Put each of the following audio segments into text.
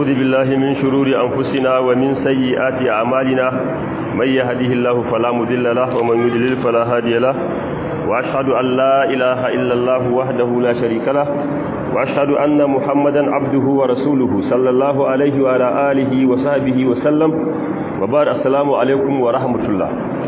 ونعوذ بالله من شرور أنفسنا ومن سيئات أعمالنا من يهده الله فلا مضل له ومن يضلل فلا هادي له وأشهد أن لا إله إلا الله وحده لا شريك له وأشهد أن محمدا عبده ورسوله صلى الله عليه وعلى آله وصحبه وسلم وبار السلام عليكم ورحمة الله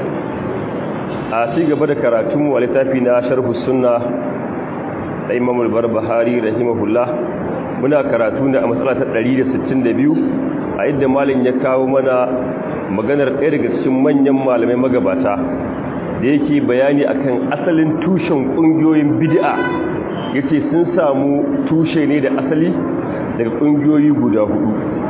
أتيجا بدأ كراتم ولتافينا شرف السنة إمام البربهاري رحمه الله muna karatu ne a matsala ta 162 a inda malin ya kawo mana maganar ɗaya daga cikin manyan malamai magabata da yake bayani akan asalin tushen ƙungiyoyin bid'a yace sun samu tushe ne da asali daga ƙungiyoyi guda hudu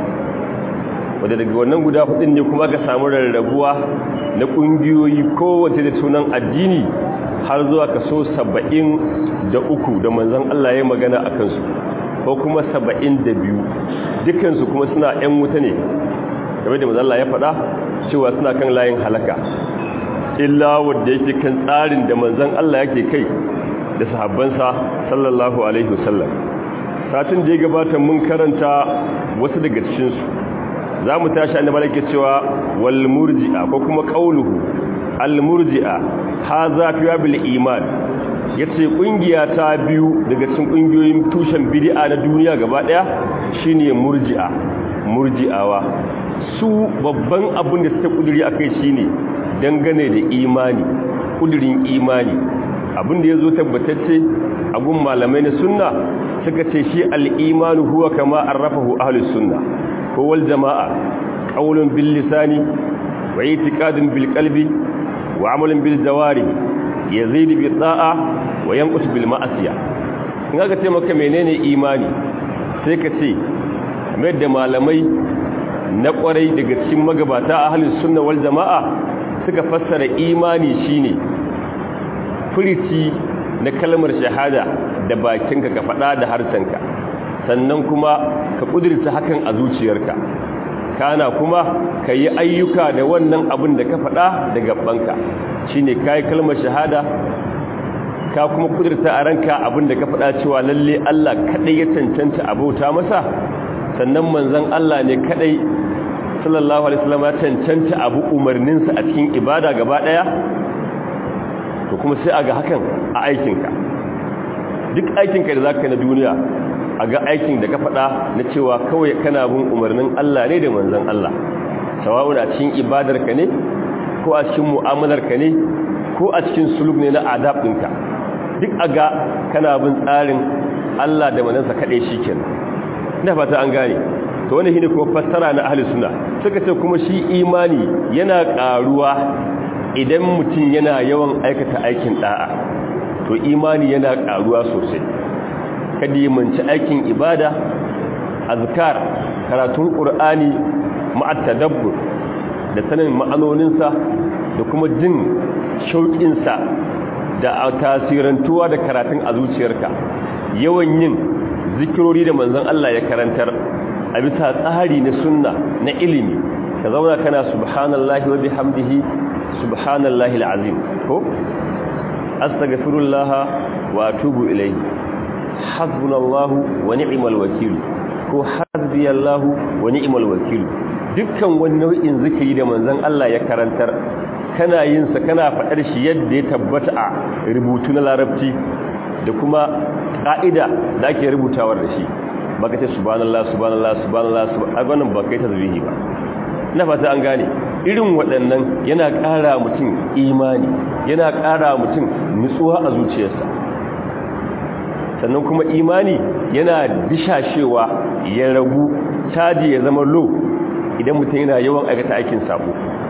wadda daga wannan guda hudun ne kuma ka samu rarrabuwa na ƙungiyoyi kowace da sunan addini har zuwa kaso saba'in da uku da manzan Allah ya magana a kansu ko kuma saba'in da biyu dukansu kuma suna 'yan wuta ne game da mazalla ya faɗa cewa suna kan layin halaka illa wadda yake kan tsarin da manzan Allah yake kai da sahabbansa sallallahu alaihi wasallam satin da ya gabata mun karanta wasu daga cikinsu za mu tashi annaba da ke cewa wal murji'a ko kuma qauluhu al murji'a hadha fi bil iman ya ce ƙungiya ta biyu daga cikin ƙungiyoyin tushen bidi'a na duniya gaba ɗaya shine murji'a murji'awa su babban abin da suka ƙuduri a kai shine dangane da imani ƙudurin imani abin da ya zo tabbatacce a gun malamai na sunna suka ce shi al'imanu huwa kama an rafahu ahalus sunna ko wal jama'a ƙaunin bil lisani wa itiqadun bil qalbi wa amalin bil jawari yazid bi da'a wa yanqus bil ma'asiya in aka ce maka menene imani sai ka ce kamar da malamai na kwarai daga cikin magabata ahlus sunna wal jamaa suka fassara imani shine furici na kalmar shahada da bakinka ka faɗa da harsanka sannan kuma ka kudirta hakan a zuciyarka kana kuma ka yi ayyuka da wannan abin da ka faɗa da gabanka shine kai kalmar shahada ka kuma kudurta a ranka abinda ka faɗa cewa lalle Allah kadai ya cancanta abauta masa sannan manzon Allah ne kadai sallallahu alaihi wasallam ya cancanta abu umarninsa a cikin ibada gaba daya to kuma sai aga hakan a aikinka duk aikinka da zaka na duniya aga aikin da ka faɗa na cewa kawai kana bin umarnin Allah ne da manzon Allah sawa'un a cikin ibadarka ne ko a cikin mu'amalarka ne ko a cikin suluk ne na adab ɗinka duk a ga kana bin tsarin Allah da manansa kaɗai shi ke ina fata an gane to wani shine kuma fassara na ahli suna suka ce kuma shi imani yana ƙaruwa idan mutum yana yawan aikata aikin ɗa'a to imani yana ƙaruwa sosai kada yi manci aikin ibada azkar karatun ƙur'ani ma'attadabbur da sanin ma'anoninsa da kuma jin shauƙinsa da tasirantuwa da karatun a zuciyarka yawan yin zikirori da manzon Allah ya karantar a bisa tsari na sunna na ilimi ka zauna kana subhanallahi wa bihamdihi subhanallahi alazim ko astaghfirullah wa atubu ilayhi hasbunallahu wa ni'mal wakeel ko hasbiyallahu wa ni'mal wakeel dukkan wani nau'in zikiri da manzon Allah ya karantar kana yin sa kana faɗar shi yadda ya tabbata a rubutu na larabci da kuma ƙa'ida da ake rubutawar da shi baka ce subhanallah subhanallah subhanallah subhanallah ba kai tasbihi ba ina fata an gane irin waɗannan yana ƙara mutum imani yana ƙara mutum nutsuwa a zuciyarsa sannan kuma imani yana dishashewa ya ragu caji ya zama low idan mutum yana yawan aikata aikin sabo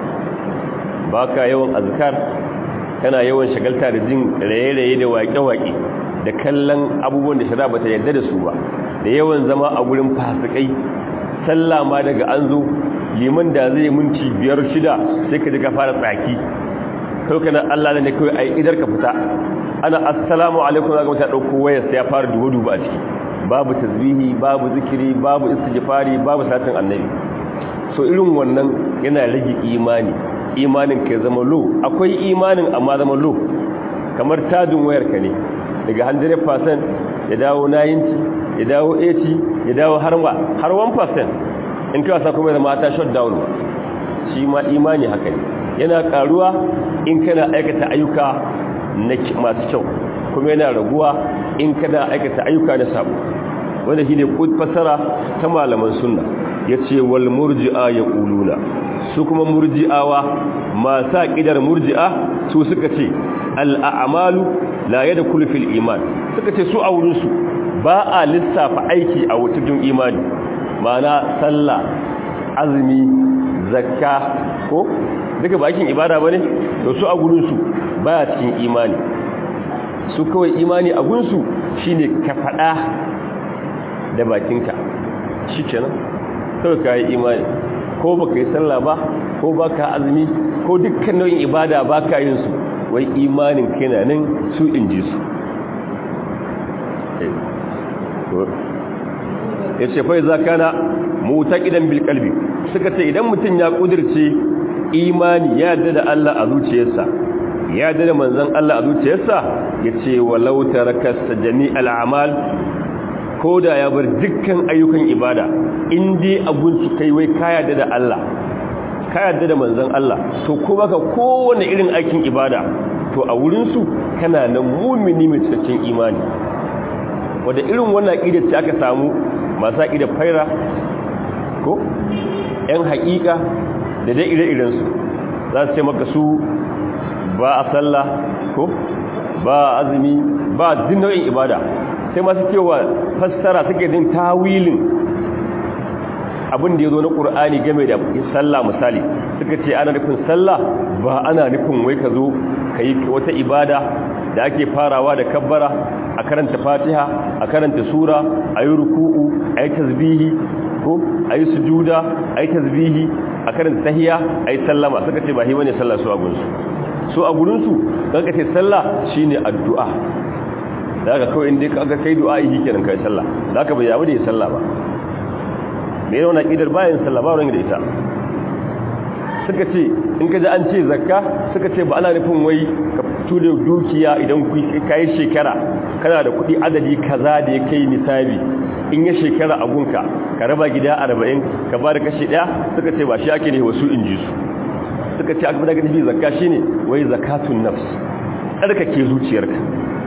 ba ka yawan azkar kana yawan shagalta da jin raye-raye da waƙe-waƙe da kallon abubuwan da shara bata yarda da su ba da yawan zama a gurin fasikai sallah ma daga an zo liman da zai minti biyar shida sai ka ji ka fara tsaki kai kana Allah ne kai ai idar ka fita ana assalamu alaikum zaka mata dauko wayar sai ya fara dubu-dubu a ciki babu tasbihi babu zikiri babu istighfari babu satin annabi so irin wannan yana rage imani imanin ka zama low akwai imanin amma zama low kamar tajin wayar ka ne daga 100% ya dawo 90 ya dawo 80 ya dawo har har 1% in kai wasa kuma ya zama ta shut down ba shi ma imani haka ne yana karuwa in kana aikata ayyuka masu kyau kuma yana raguwa in kana aikata ayyuka na sabo wanda shine fasara ta malaman sunna yace wal murji'a yaquluna su kuma murji'awa masu aqidar murji'a su suka ce al a'malu la yadkhulu fil iman suka ce su a wurin su ba a lissafa aiki a cikin imani ma'ana sallah azumi zakka ko duka bakin ibada bane to su a gurin su baya cikin imani su kawai imani a gunsu shine ka fada da bakinka shikenan kawai ka yi imani ko baka yi sallah ba ko baka azumi ko dukkan nau'in ibada baka yin su wai imanin kana nan su inji su ya ce fai za kana mutaƙidan bilkalbi suka ce idan mutum ya ƙudirce imani ya yarda da Allah a zuciyarsa ya yarda da manzan Allah a zuciyarsa ya ce walau tarakasta jami'al amal ko da ya bar dukkan ayyukan ibada in dai abun su kai wai ka yarda da Allah ka yarda da manzan Allah to ko baka kowane irin aikin ibada to a wurin su kana nan mumini mai cikakken imani wanda irin wannan aqida ce aka samu masu aqida faira ko yan haƙiƙa da dai ire-irensu za su ce maka su ba a sallah ko ba azumi ba din nau'in ibada sai masu cewa fassara suke din tawilin abin da ya zo na ƙur'ani game da sallah misali suka ce ana nufin sallah ba ana nufin wai ka zo ka yi wata ibada da ake farawa da kabbara a karanta fatiha a karanta sura a yi ruku'u a yi tasbihi ko a yi sujuda a yi tasbihi a karanta tahiya a yi sallama suka ce ba hi bane sallah su a gunsu su a gurinsu kan ka ce sallah shine addu'a da aka kawai inda aka kai du'a yi kenan kai sallah da aka bai yawo da ya sallah ba me yana kidar bayan sallah ba wani da ita suka ce in ka ji an ce zakka suka ce ba ana nufin wai ka fito da dukiya idan ka yi shekara kana da kuɗi adadi kaza da ya kai nisabi in ya shekara a gunka ka raba gida arba'in ka ba da kashi ɗaya suka ce ba shi ake ne wasu in ji su suka ce aka daga nufi zakka shi ne wai zakatun nafs tsarkake zuciyarka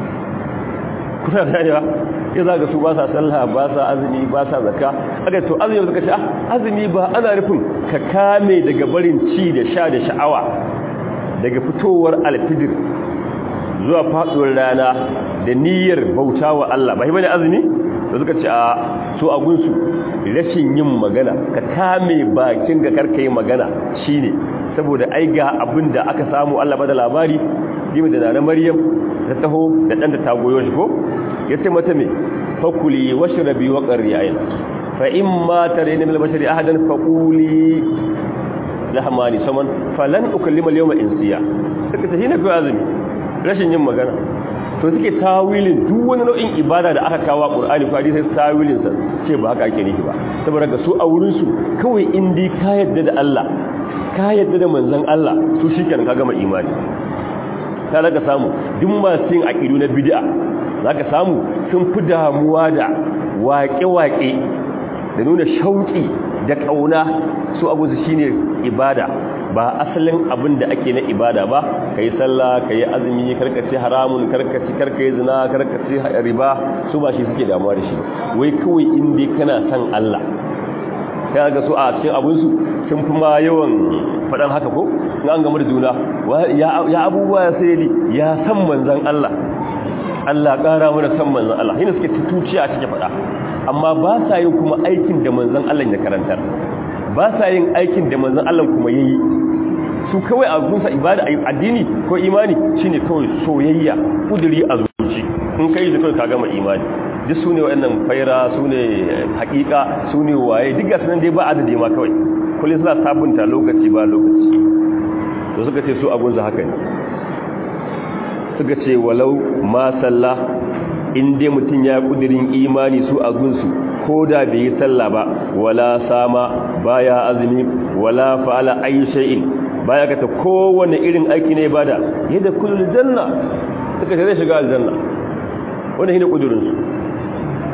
kuna da yawa ya za ga su ba sa sallah ba sa azumi ba sa zakka aka to azumi suka ce azumi ba ana nufin ka kame daga barin ci da sha da sha'awa daga fitowar alfijir zuwa faduwar rana da niyyar bauta wa Allah ba bane azumi da suka ce a so a gunsu rashin yin magana ka kame bakin ga karka yi magana shine saboda ai ga abin da aka samu Allah bada labari gimi da nana Maryam ta taho da dan da ta goyo shi ko yace mata me fakuli washrabi wa qarri ayna fa imma tarayna min al-bashari ahadan faquli lahmani saman falan ukallima al-yawma insiya suka tafi na fi azumi rashin yin magana to suke tawilin duk wani nau'in ibada da aka kawo Qur'ani ko hadisi sai tawilin sa ce ba haka ake nufi ba saboda ga su a wurin su kawai in dai ka yadda da Allah ka yadda da manzon Allah su shikenan ka gama imani ta daga samu duk masu yin aqidu na bid'a zaka samu sun fi damuwa da waƙe-waƙe da nuna shauƙi da ƙauna su abu su shine ibada ba asalin abin da ake na ibada ba ka yi sallah ka yi azumi karkace haramun karkace karkace zina karkace riba su ba shi suke damuwa da shi wai kawai inda kana san Allah sai ga su a cikin abinsu sun fi ma yawan faɗan haka ko in an gama da juna ya abubuwa ya sai ya san manzan Allah Allah ƙara mana san manzan Allah yana suke tutuciya a cikin faɗa amma ba sa yin kuma aikin da manzan Allah ya karantar ba sa yin aikin da manzan Allah kuma yayi su kawai a gunsa ibada addini ko imani shine kawai soyayya kuduri a zuci in kai da kawai ka gama imani duk su ne waɗannan faira su ne haƙiƙa su ne waye duk gasu nan dai ba adadi ma kawai kullum suna sabunta lokaci ba lokaci to suka ce su abunsa haka ne suka ce walau ma sallah in dai mutum ya kudirin imani su a gunsu ko da bai yi sallah ba wala sama baya azumi wala fa'ala ayi shay'in baya ka ta kowane irin aiki ne bada yadda kullul janna suka ce zai shiga aljanna wannan shine kudirin su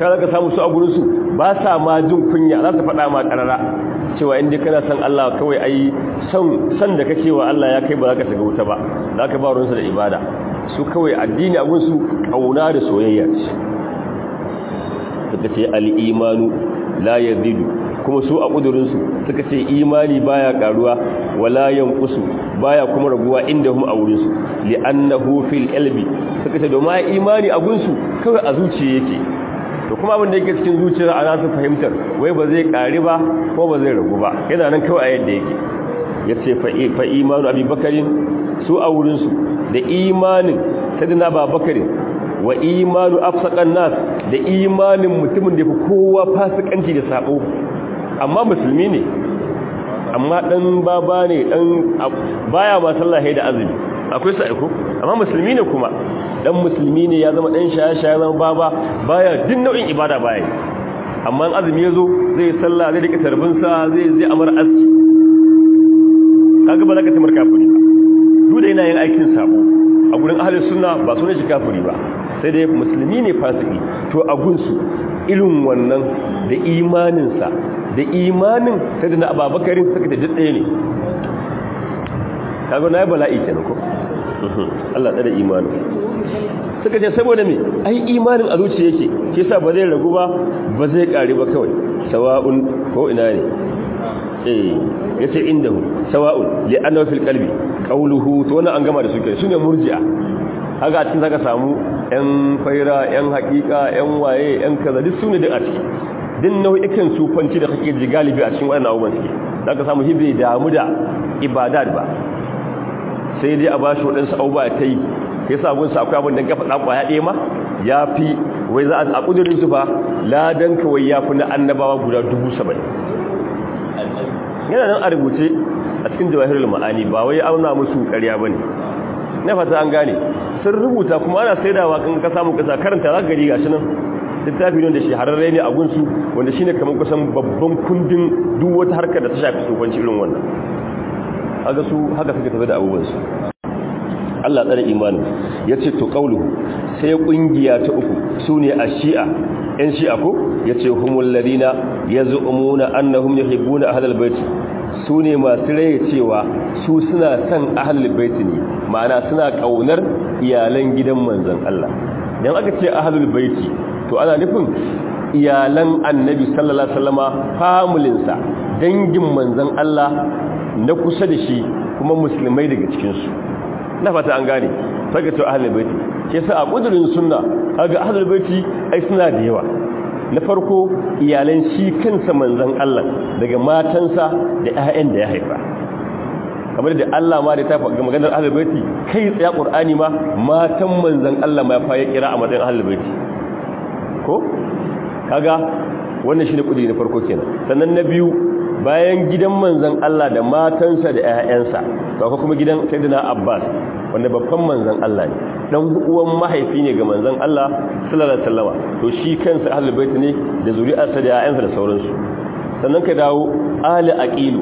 ka zaka samu su a gurin su ba sa ma jin kunya za su faɗa ma karara cewa inda kana san Allah kawai ai san san da kake wa Allah ya kai ba za ka shiga wuta ba za ka ba ruwansa da ibada su kawai addini a gunsu kauna da soyayya ce suka ce al-imanu la yazidu kuma su a kudurinsu suka ce imani baya karuwa wala yanqusu baya kuma raguwa inda hum a wurinsu li'annahu fil qalbi suka ce domin imani a gunsu kawai a zuciya yake to kuma abin da yake cikin zuciyar ana su fahimtar wai ba zai kare ba ko ba zai ragu ba yana nan kawai a yadda yake yace fa imanu abubakarin su a wurinsu da imanin sadina babakarin wa imanu afsaqan nas da imanin mutumin da fi kowa fasikanci da sabo amma musulmi ne amma dan baba ne dan baya ma sallah da azumi akwai sa aiko amma musulmi ne kuma dan musulmi ne ya zama dan shaya-shaya zama baba baya din nau'in ibada baya amma azumi yazo zai sallah zai rike tarbinsa zai zai amar aski kaga ba za ka tamar kafiri duk da yana yin aikin sabo a gurin ahlus sunna ba sunan shi kafiri ba sai dai musulmi ne fasiki to a gunsu irin wannan da imaninsa da imanin sai da na ababakarin suka ta ɗaya ne kaga na yi bala'i ke ko Allah tsada imanin suka ce saboda me ai imanin a zuciya yake ke sa ba zai ragu ba ba zai ƙari ba kawai sawa'un ko ina ne eh yace indahu sawa'un li annahu fil qalbi qawluhu to wannan an gama da su ke sune murji'a haka a cikin zaka samu yan faira yan hakika yan waye yan kaza duk sune duk a ciki din nau'ikan sufanci da kake ji galibi a cikin wannan abubuwan suke zaka samu hibe damu da ibadat ba sai dai a ba shi waɗansu abubuwa ta yi kai sa gunsa akwai abin da ka faɗa ƙwaya ɗaya ma ya fi wai za a ƙudurin su fa ladan kawai ya fi na annabawa guda dubu saba'in yana nan a rubuce a cikin jawahirul ma'ani ba wai auna musu ƙarya ba ne na fata an gane sun rubuta kuma ana saidawa kan ka samu kasa karanta za gari gashi nan littafi ne da shahararre ne a gunsu wanda shine kamar kusan babban kundin duk wata harkar da ta shafi tsofanci irin wannan haka su haka suka tafi da abubuwansu Allah tsare imanin ya ce to ƙauluhu sai ƙungiya ta uku su ne a shi'a ‘yan shi'a ko ya ce humul ladina ya zu'umuna annahum ya hibbuna ahlal baiti su ne masu raye cewa su suna son ahlal baiti ne ma'ana suna ƙaunar iyalan gidan manzon Allah dan aka ce ahlul baiti to ana nufin iyalan annabi sallallahu alaihi wasallama familinsa dangin manzon Allah na kusa da shi kuma musulmai daga cikinsu na fata an gane saka to ahlul baiti ke sa a kudurin sunna kaga ahlul baiti ai suna da yawa na farko iyalan shi kansa manzon Allah daga matansa da ƴaƴan da ya haifa kamar da Allah ma da ta faɗa maganar ahlul baiti kai tsaya qur'ani ma matan manzon Allah ma fa ya kira a matsayin ahlul baiti ko kaga wannan shine kudiri na farko kenan sannan na biyu bayan gidan manzan Allah da matansa da ƴaƴansa to akwai kuma gidan Sayyidina Abbas wanda babban manzan Allah ne dan uwan mahaifi ne ga manzan Allah sallallahu alaihi wasallama to shi kansa ahlul bait ne da zuri'arsa da ƴaƴansa da sauransu sannan ka dawo ali aqilu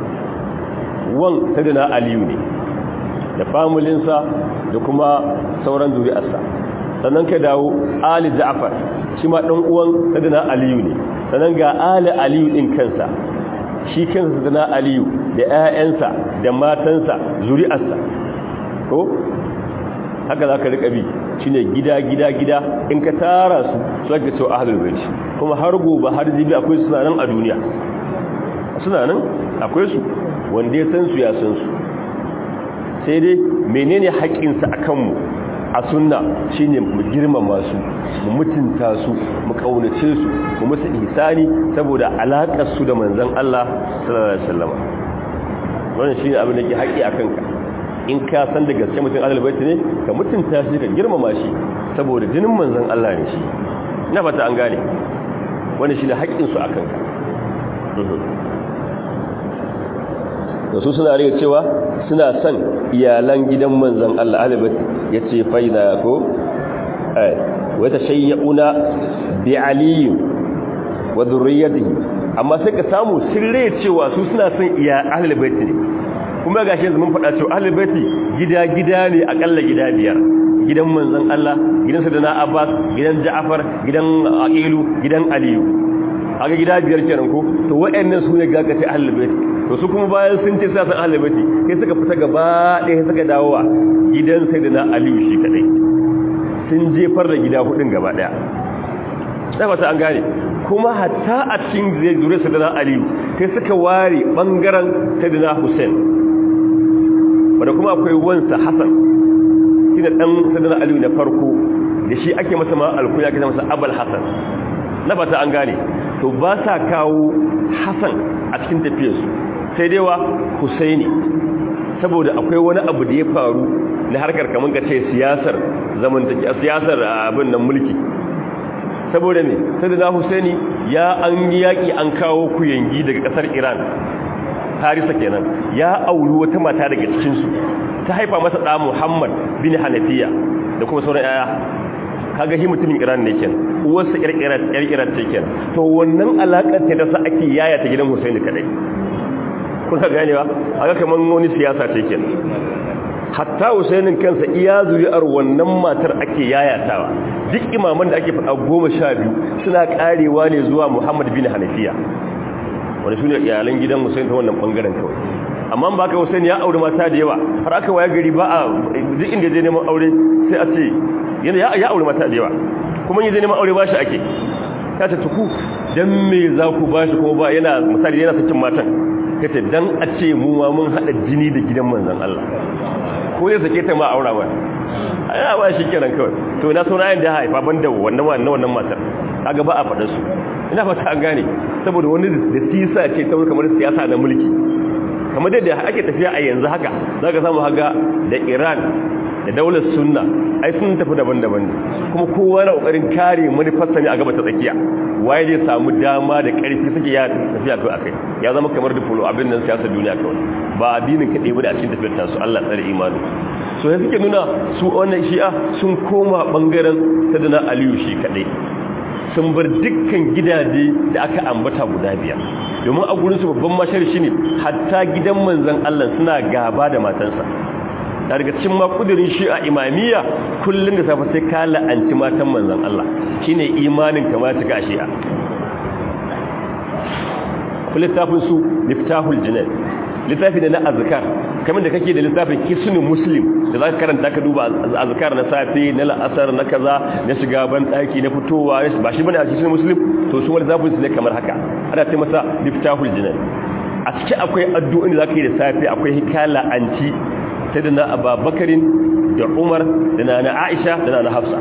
wan Sayyidina Aliyu ne da familinsa da kuma sauran zuri'arsa sannan ka dawo ali Ja'far shi ma dan uwan Sayyidina Aliyu ne sannan ga ali Aliyu din kansa shi kansa zana aliyu da 'ya'yansa da matansa zuri'arsa ko haka za ka riƙa bi shi ne gida gida gida in ka tara su su ake cewa ahalul baiti kuma har gobe har jibi akwai suna nan a duniya suna nan akwai su wanda ya san su ya san su sai dai menene haƙƙinsa a kanmu a sunna shine mu girmama su mu mutunta su mu kaunace su mu musu ihsani saboda alakar su da manzon Allah sallallahu alaihi wasallam wannan shine abin da ke haƙi akan ka in ka san da gaske mutum ahlul bait ne ka mutunta shi ka girmama shi saboda jinin manzon Allah ne shi ina fata an gane wannan shine haƙin su akan ka da su suna rage cewa suna son iyalan gidan manzan Allah alibat ya ce faida ko wata shayya'una bi aliyu wa zurriyatihi amma sai ka samu sirre cewa su suna son iya ahlul bait ne kuma gashi yanzu mun faɗa cewa ahlul bait gida gida ne akalla gida biyar gidan manzon Allah gidan Sayyidina Abbas gidan Ja'far gidan Aqilu gidan Aliyu aga gida biyar kenan ko to wayannan su ne gaga ta ahlul bait to su kuma bayan sun ce sai san ahlul bait sai suka fita gaba ɗaya suka dawowa gidan Sayyidina Aliyu shi kadai sun jefar da gida hudun gaba ɗaya sai ba ta an gane kuma hatta a cikin zuriyar Sayyidina Aliyu sai suka ware bangaren Sayyidina Hussein wanda kuma akwai wansa Hassan shi da ɗan sadar aliyu na farko da shi ake masa ma alkuya ake masa abal hassan na fata an gane to ba sa kawo hassan a cikin tafiyarsu sai dai wa husaini saboda akwai wani abu da ya faru na harkar kamar ka ce siyasar zamantaki a siyasar abin nan mulki saboda ne sai da husaini ya an yaƙi an kawo kuyangi daga ƙasar iran harisa kenan ya auri wata mata daga cikinsu ta haifa masa ɗa Muhammad bin Hanafiya da kuma sauran yaya kaga shi mutumin Iran ne kenan uwarsa ƴar Iran ce kenan to wannan alakar ta da sa ake yaya ta gidan Hussein kadai kuna ganewa aga kaman wani siyasa ce kenan hatta Hussein kansa iya zuri'ar wannan matar ake yayatawa duk imaman da ake faɗa goma sha biyu suna karewa ne zuwa Muhammad bin Hanafiya wanda su ne iyalan gidan Hussein ta wannan bangaren kawai amma ba ka Hussein ya aure mata da yawa har aka waya gari ba a duk inda zai neman aure sai a ce yana ya aure mata da yawa kuma yin zai neman aure ba shi ake ta ce tuku dan me za ku ba shi kuma ba yana misali yana sakin matan kace dan a ce mu ma mun hada jini da gidan manzon Allah ko zai sake ta ma aura ba ai ba shi kenan kawai to na so na yin da haifa banda wannan wannan wannan matar kaga ba a faɗa su ina fata an gane saboda wani da sisa ce ta kamar siyasa na mulki kamar da ake tafiya a yanzu haka za ka samu haga da iran da daular sunna ai sun tafi daban-daban ne kuma kowa na kokarin kare manufarsa ne a gaba ta tsakiya waye zai samu dama da karfi suke ya tafiya to akai ya zama kamar da polo abin nan siyasar duniya kawai ba addinin kaɗai ba da a cikin tafiyar tasu Allah tsare imani so ya suke nuna su wannan shi'a sun koma bangaren sadana aliyu shi kaɗai sun bar dukkan gidaje da aka ambata guda biyar domin a gurinsu babban mashar shi ne hatta gidan manzan Allah suna gaba da matansa da daga cikin makudirin shi a imamiyya kullum da safe sai ka la'anci matan manzan Allah shine imanin kama ta ga shi'a littafin su liftahul jinan littafi da na azkar kamar da kake da littafin kisnin muslim da za ka karanta ka duba azkar na safe na la'asar na kaza na shiga ban daki na fitowa ba shi bane a kisnin muslim to su wani zafin su ne kamar haka ana ce masa liftahul jinan a ciki akwai addu'o'in da za ka yi da safe akwai hikala anci ta da na ababakarin da umar da na na aisha da na na hafsa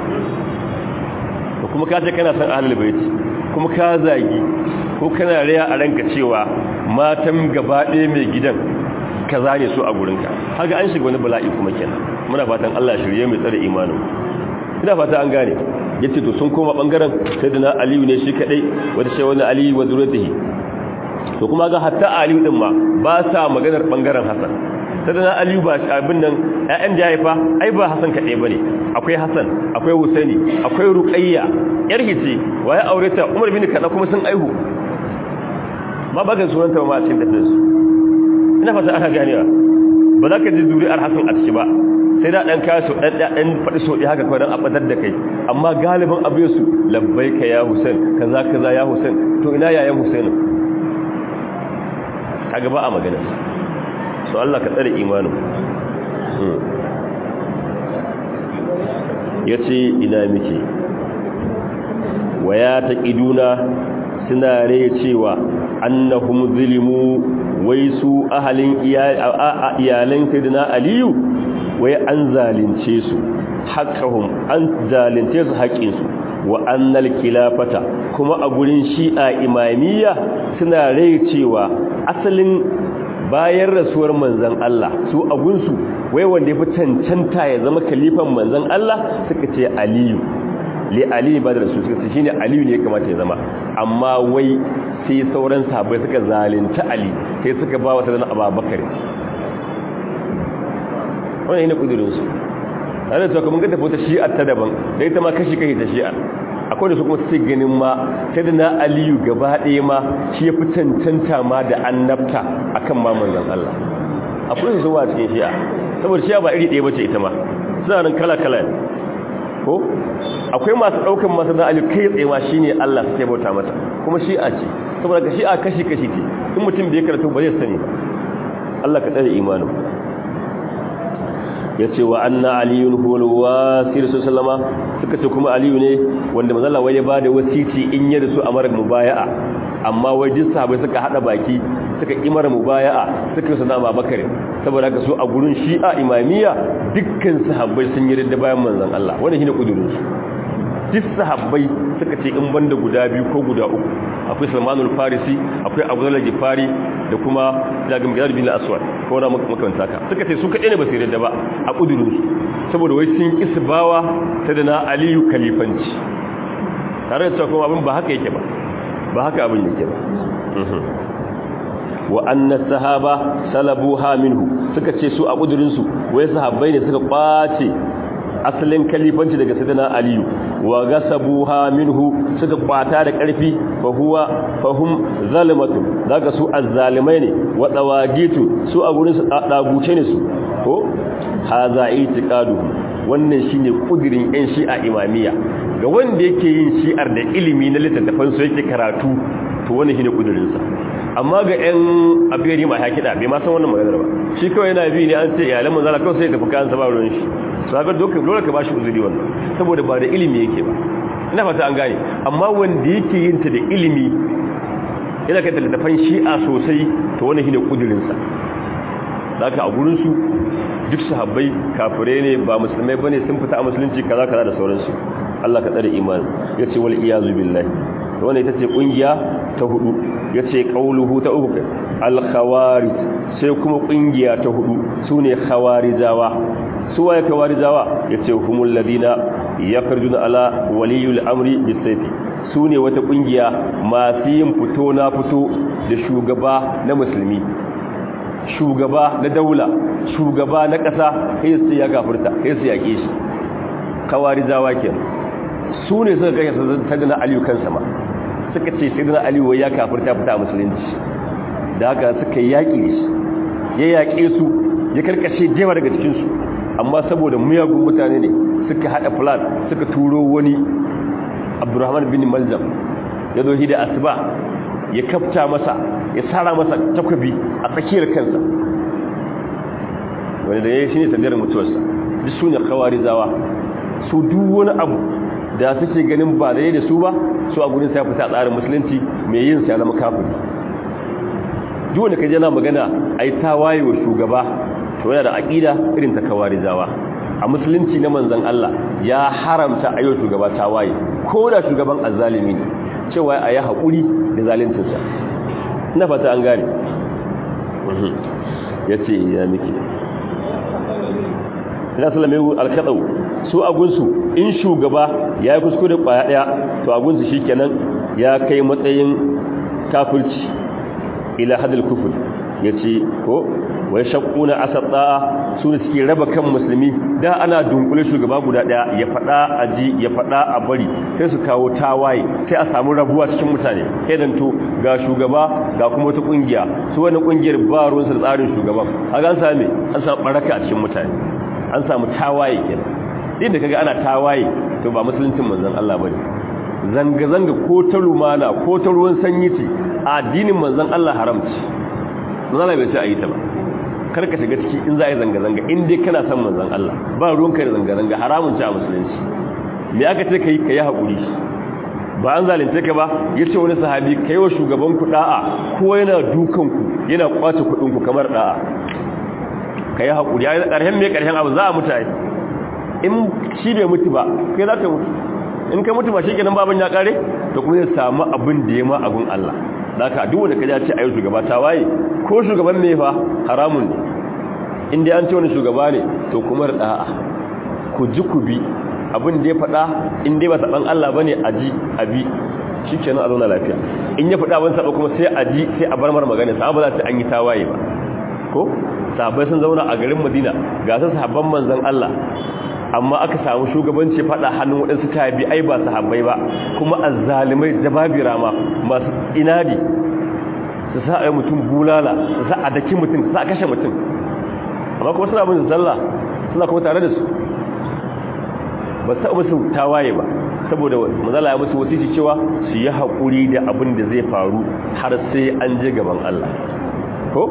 da kuma ka ce kana san ahlul baiti kuma ka zagi ko kana riya a ranka cewa matan gaba ɗaya mai gidan ka zane su a gurinka haka an shiga wani bala'i kuma kenan muna fatan Allah shirye mai tsare imanin ina fata an gane yace to sun koma bangaren sayyidina aliyu ne shi kadai wanda sai wani aliyu wa zuriyatihi to kuma ga hatta aliyu din ma ba sa maganar bangaren hasan sayyidina aliyu ba abin nan ƴaƴan da haifa ai ba hasan kadai bane akwai hasan akwai husaini akwai ruqayya yar hice waye aure ta umar bin kada kuma sun aihu ma ba ga sunanta ma a cikin tafsir ina fata aka ganewa ba za ka ji zuri'ar hasan a ciki ba sai da dan kaso dan dan fadi so haka kawai dan abadar da kai amma galibin abu su labbaika ya husain kaza kaza ya husain to ina yayan husain kaga ba a magana so Allah ka tsare imanin yace ina miki waya taqiduna suna rai cewa annahum zulimu wai su ahalin iyalan sayyidina aliyu wai an zalunce su haqqahum an zalunce su haƙin su wa annal khilafata kuma a gurin shi'a imamiyya suna rai cewa asalin bayan rasuwar manzon Allah su agunsu wai wanda yafi cancanta ya zama kalifan manzon Allah suka ce aliyu li ali ba da rasul suka ce shine aliyu ne kamata ya zama amma wai sai sauran sahabbai suka zalunta ali sai suka ba wa sadan abubakar wannan ne kudirin su ana cewa kuma ga tafi ta shi'a ta daban da ita ma kashi kai ta shi'a akwai da su kuma sai ganin ma sai da na aliyu gaba ɗaya ma shi ya fi cancanta ma da annabta akan ma manzon Allah akwai su zuwa cikin shi'a saboda shi'a ba iri ɗaya bace ita ma suna nan kala-kala ne ko akwai masu ɗaukan masu na ali kai tsayewa shi ne Allah suke bauta mata kuma shi'a ce saboda ka shi'a kashi-kashi ce in mutum bai karatu ba zai sani ba Allah ka tsare imanin ya ce wa anna aliyun hulwa sirisu sallama suka ce kuma aliyu ne wanda mazala wai ya ba da wasiti in yi da su a marar mubaya'a amma wai duk sahabai suka hada baki suka kimar mubaya'a suka yi sana babakar saboda haka su a gurin shi'a imamiyya dukkan sahabbai sun yi da bayan manzon Allah wanda shine kudurin su duk sahabbai suka ce in banda guda biyu ko guda uku akwai Salmanul Farisi akwai Abu Dharr Gifari da kuma Jabir bin bin Aswad ko na makamanta ka suka ce su kadai ne ba su yarda ba a kudurin su saboda wai sun kisbawa ta da na Aliyu kalifanci tare da cewa kuma abin ba haka yake ba ba haka abin yake ba wa anna sahaba salabuha minhu suka ce su a kudurin su wai sahabbai ne suka kwace asalin kalifanci daga sayyidina aliyu wa gasabuha minhu suka kwata da karfi fa huwa fahum zalimatu daga su azzalimai ne wa dawagitu su a gurin su daguce ne su ko haza itiqadu wannan shine kudirin yan shi'a imamiyya ga wanda yake yin shi'ar da ilimi na littattafan su yake karatu to wannan shine kudirin sa amma ga yan abiyari ma ya kida bai ma san wannan maganar ba shi kawai yana bi ne an ce iyalan manzala kawai sai ya tafi kan sa ba ruwan shi sabar doka dole ka bashi uzuri wannan saboda ba da ilimi yake ba ina fata an gane amma wanda yake yin ta da ilimi yana kai littattafan shi'a sosai to wannan shine kudirin sa zaka a gurin su duk sahabbai kafirai ne ba musulmai bane sun fita a musulunci kaza kaza da sauransu Allah ka tsare imani yace wal iyazu billahi wannan ita ce kungiya ta hudu yace qauluhu ta uku al khawarij sai kuma kungiya ta hudu sune khawarijawa su waye khawarijawa yace humul ladina yakhrujuna ala waliyul amri bisayfi sune wata kungiya masu yin fito na fito da shugaba na musulmi shugaba na daula shugaba na ƙasa kai su ya gafurta kai su yake shi khawarijawa kenan su ne suka kai sayyidina aliyu kansa ma suka ce sayyidina aliyu ya kafirta fita a musulunci da haka suka yaƙi da shi ya yaƙe su ya karkashe jewa daga cikinsu amma saboda muyagun mutane ne suka haɗa plan suka turo wani abdurrahman bin maljam ya zo da asuba ya kafta masa ya tsara masa takwabi a tsakiyar kansa wani da ya yi shi ne sandiyar mutuwarsa duk su ne kawarizawa su duk wani abu da suke ganin ba da da su ba su a gudun sai fita tsarin musulunci mai yin sai zama kafin duk wanda kaje na magana ai tawaye wa shugaba to yana da aqida irin ta kawarijawa a musulunci na manzon Allah ya haramta ayo shugaba tawaye ko da shugaban azzalimi ne cewa ayi hakuri da zaluncin sa ina fata an gane yace ya miki ina sallame al-kadau su agunsu in shugaba ya yi kuskure kwaya daya to agunsu shikenan ya kai matsayin kafirci ila hadal kufur yace ko wai shaquna asata su ne suke raba kan musulmi da ana dunkule shugaba guda daya ya fada aji ya fada a bari sai su kawo tawaye sai a samu rabuwa cikin mutane sai dan to ga shugaba ga kuma wata kungiya su wannan kungiyar ba ruwan su tsarin shugaban kaga an same an samu baraka a cikin mutane an samu tawaye kenan din da kaga ana tawaye to ba musuluncin manzon Allah bane zanga zanga ko ta lumana ko ta ruwan sanyi ce a addinin manzon Allah haramci manzon Allah bai ce ayi ta ba kar ka shiga ciki in za a yi zanga zanga in dai kana son manzon Allah ba ruwan kai da zanga zanga haramun ce a musulunci me aka ce kai kai hakuri ba an zalunce ka ba yace wani sahabi kai wa shugaban ku da'a ko yana dukan ku yana kwace kudin ku kamar da'a kai hakuri ai karshen me karshen abu za a mutai in shi bai mutu ba kai za ka mutu in ka mutu ba shi kenan baban ya kare to kuma zai samu abin da ya ma abin Allah zaka duk wanda kaje ce ayi shugaba ta waye ko shugaban me fa haramun ne in dai an ce wani shugaba ne to kuma da'a ku ji ku bi abin da ya faɗa in dai ba saban Allah bane a ji a bi shikenan a zauna lafiya in ya faɗa ban saba kuma sai a ji sai a bar mar magana sa ba za ta an yi tawaye ba ko sahabbai sun zauna a garin Madina ga su sahabban manzon Allah amma aka samu shugabanci fada hannun waɗansu tabi ai ba sahabbai ba kuma azzalimai jababira ma masu inadi su sa ai mutum bulala su sa a daki mutum su sa a kashe mutum amma kuma suna bin sallah suna kuma tare da su ba ta musu tawaye ba saboda manzala ya musu wasiki cewa su yi haƙuri da abin da zai faru har sai an je gaban Allah ko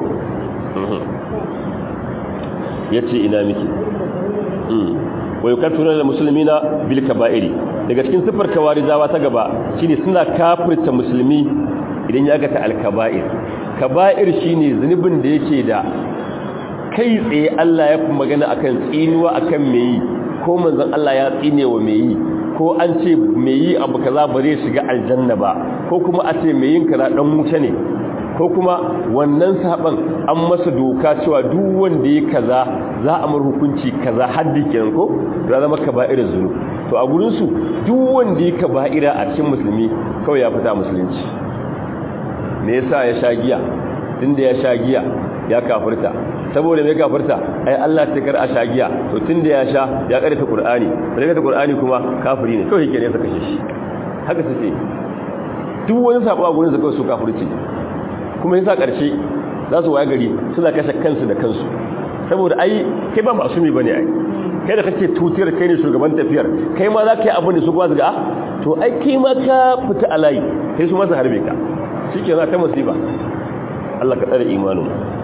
yace ina miki wa yukaffiruna lil muslimina bil kaba'iri daga cikin sifar kawarizawa ta gaba shine suna kafirta musulmi idan ya ga ta al kaba'ir kaba'ir shine zunubin da yake da kai tsaye Allah ya fi magana akan tsinuwa akan me yi ko manzon Allah ya tsine wa me yi ko an ce me yi abu kaza ba zai shiga aljanna ba ko kuma a ce me yin kaza dan wuta ne ko kuma wannan saban an masa doka cewa duk wanda ya kaza za a mar hukunci kaza haddi kenan ko ya zama kaba'ira zunub to a gurin su duk wanda ya kaba'ira a cikin musulmi kawai ya fita musulunci me yasa ya sha giya tunda ya sha giya ya kafirta saboda mai kafirta ai Allah ta kar a sha giya to tunda ya sha ya karanta Qur'ani daga ta Qur'ani kuma kafiri ne kawai yake ne saka shi haka suke duk wani sabo a gurin su kawai su kafirci kuma yasa karshe za su waye gari suna kashe kansu da kansu saboda ai kai ba masumi bane ai kai da kake tutiyar kai ne shugaban tafiyar kai ma za ka yi abin da su kuma ga to ai kai ma ka fita alayi kai su masa harbe ka shike na ta musiba Allah ka tsare imanin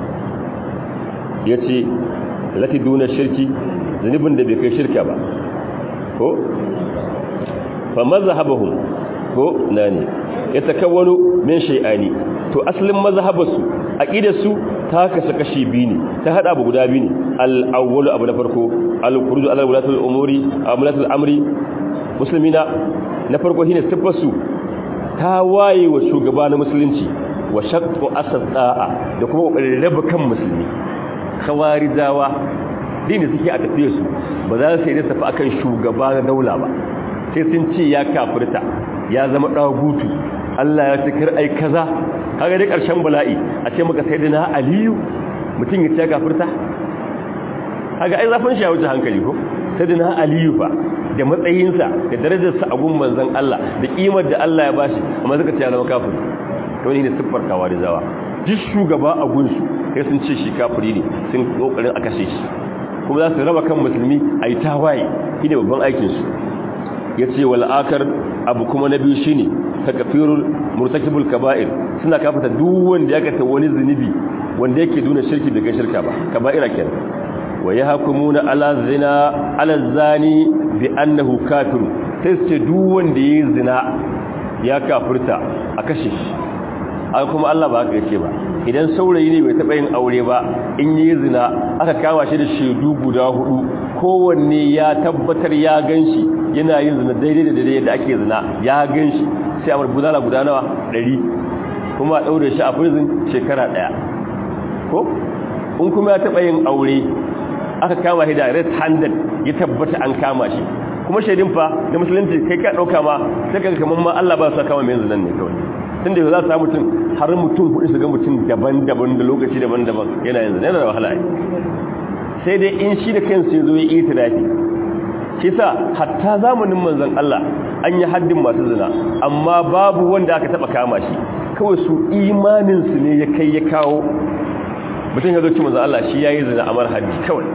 yace lati duna shirki zunubin da bai kai shirka ba ko fa mazhabahum ko nani yatakawwanu min shay'ani to asalin mazhabarsu aqidarsu ta kasa kashi biyu ne ta hada abu guda biyu ne al-awwalu abu na farko al-khuruj ala wulatul umuri amlatul amri muslimina na farko shine sifarsu ta waye wa shugaba na musulunci wa shaqqu asda'a da kuma kokarin raba kan musulmi khawarijawa dini suke a tafiye su ba za su yi da tafi akan shugaba na daula ba sai sun ce ya kafirta ya zama dagutu Allah ya cikar ai kaza kaga dai karshen bala'i a ce maka sayyidina aliyu mutum ya ce kafirta kaga ai zafin shi ya wuce hankali ko sayyidina aliyu fa da matsayinsa da darajarsa a gun manzon Allah da kimar da Allah ya bashi amma suka ce ya zama kafiri to ne siffar kawarizawa duk shugaba a gunsu sai sun ce shi kafiri ne sun kokarin a kashe shi kuma za su raba kan musulmi a yi tawaye shi ne babban aikinsu ya ce wal'akar abu kuma na biyu shi ne takafirul murtakibul kaba'ir suna kafata duk wanda ya kata wani zunubi wanda yake duna shirki daga shirka ba kaba'ira kenan wa ya hakumuna ala zina ala zani bi annahu kafiru sai su ce duk wanda ya zina ya kafirta a kashe shi an kuma Allah ba haka yake ba idan saurayi ne bai taɓa yin aure ba in yi zina aka kama shi da shaidu guda hudu kowanne ya tabbatar ya ganshi yana yin zina daidai da daidai da ake zina ya ganshi sai a marbudala guda nawa ɗari kuma a ɗaure shi a prison shekara ɗaya ko in kuma ya taɓa yin aure aka kama shi da red handed ya tabbata an kama shi kuma shaidin fa da musulunci kai ka ɗauka ma sai ka kamar ma Allah ba su kama mai zinan ne kawai tunda yau za su samu mutum har mutum hudu su ga mutum daban-daban da lokaci daban-daban yana yanzu yana da wahala sai dai in shi da kansu ya zo ya itirafi shi sa hatta zamanin manzon Allah an yi haddin masu zina amma babu wanda aka taba kama shi kawai su imanin su ne ya kai ya kawo mutum ya zo ci manzon Allah shi yayi zina amar haddi kawai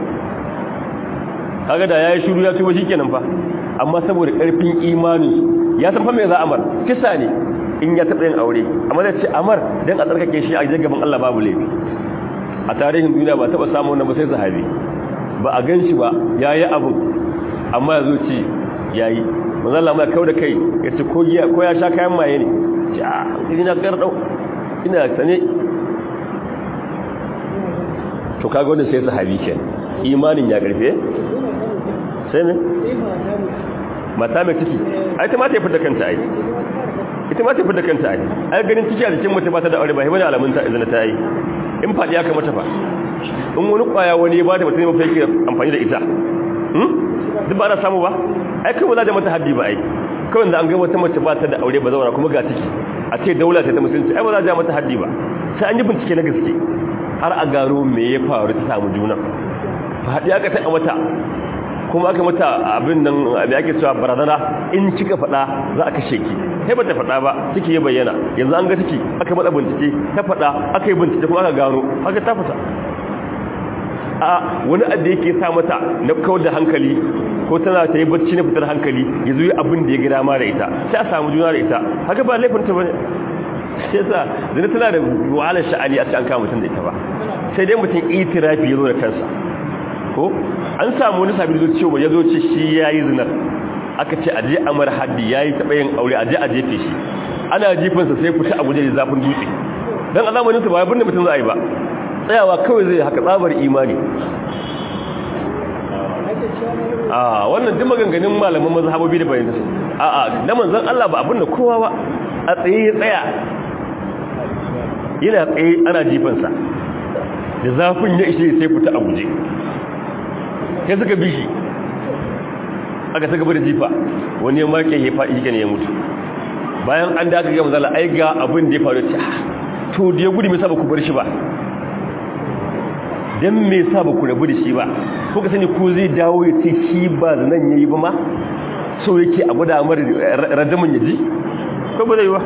kaga da yayi shiru ya tuba shikenan fa amma saboda karfin imanin su ya san fa me za amar kisa ne in ya taɓa yin aure amma zai ce amar don a tsarkake shi a gaban Allah babu laifi a tarihin duniya ba taɓa samun wanda ba sai sahabi ba a gan shi ba ya yi abu amma ya zo ce ya yi manzan lamar kau da kai ya ce ko ya sha kayan maye ne ce a hankali na garɗau ina sane to kaga wanda sai sahabi ke imanin ya ƙarfe sai ne mata mai ciki ai ta mata ya fi da kanta ai ita ma ta fi da kanta ai ai ganin ciki a jikin mutum ba ta da aure ba hibana alamun ta izina ta yi in faɗi ya kamata fa in wani ƙwaya wani ya ba ta mutum mafi yake amfani da ita duk ba ana samu ba ai kai ba za da mata haddi ba ai kawai da an ga wata mace ba ta da aure ba zauna kuma ga ciki a ce daula ta ta musulunci ai ba za da mata haddi ba sai an yi bincike na gaske har a gano me ya faru ta samu juna faɗi aka taɓa mata kuma aka mata abin nan abin ake cewa barazana in kika faɗa za a kashe ki sai ba ta faɗa ba ciki ya bayyana yanzu an ga ciki aka matsa bincike ta faɗa aka yi bincike kuma aka gano haka ta fita a wani adda yake sa mata na kawar da hankali ko tana ta yi bacci na fitar hankali ya zo yi abin da ya gida ma da ita sai a samu juna da ita haka ba laifin ta bane sai sa zina tana da wahalar sha'ani a cikin kama mutum da ita ba sai dai mutum itirafi ya zo da kansa ko an samu wani sabi da cewa ya zo ce shi ya yi zinar aka ce aje amar haddi ya yi taɓa yin aure aje a jefe shi ana jifinsa sai fita a guje da zafin dutse don a zamaninsa ba ya birnin mutum za a yi ba tsayawa kawai zai haka tsabar imani a wannan duk maganganun malaman mazhabobi da bayan su a a na manzon Allah ba abin da kowa ba a tsaye ya tsaya yana tsaye ana jifansa da zafin ya ishe sai fita a guje sai suka bi shi aka ta gaba da jifa wani ya make ya faɗi shi ne ya mutu bayan an daga ga manzala ai ga abin da ya faru ta to da ya gudu mai sa ba ku bar shi ba dan me sa ba ku rabu da shi ba ko ka sani ko zai dawo ya ce shi ba nan yayi ba ma so yake a guda mar radamin yaji ko ba zai ba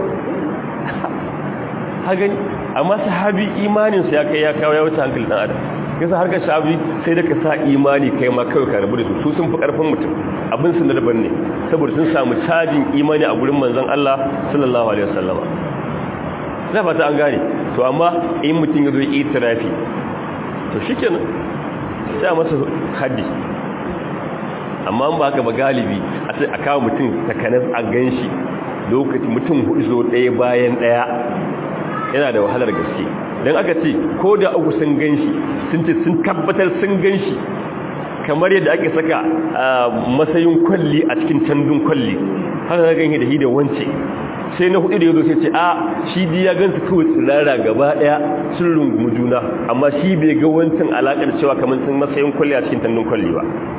ha gani amma sahabi imanin sa ya kai ya kawo ya wuce hankali dan adam yasa harkar shabi sai da ka sa imani kai ma kawai ka rabu da su su sun fi karfin mutum abin sun da daban ne saboda sun samu cajin imani a gurin manzon Allah sallallahu alaihi wasallama na fata an gane to amma in mutum ya zo yi itirafi to shikenan sai a masa haddi amma ba haka ba galibi a sai a kawo mutum takanas a ganshi lokaci mutum hudu zo ɗaya bayan ɗaya yana da wahalar gaske don aka ce ko da uku sun ganshi sun ce sun tabbatar sun ganshi kamar yadda ake saka matsayin kwalli a cikin tandun kwalli haka na ganye da hidda wance sai na hudu da ya zo sai ce a shi di ya gansu kawai tsirara gaba daya sun rungumi juna amma shi bai ga wancan alakar cewa kamar sun matsayin kwalli a cikin tandun kwalli ba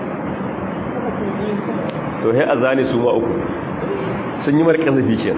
to sai a zane su ma uku sun yi marƙasa fikin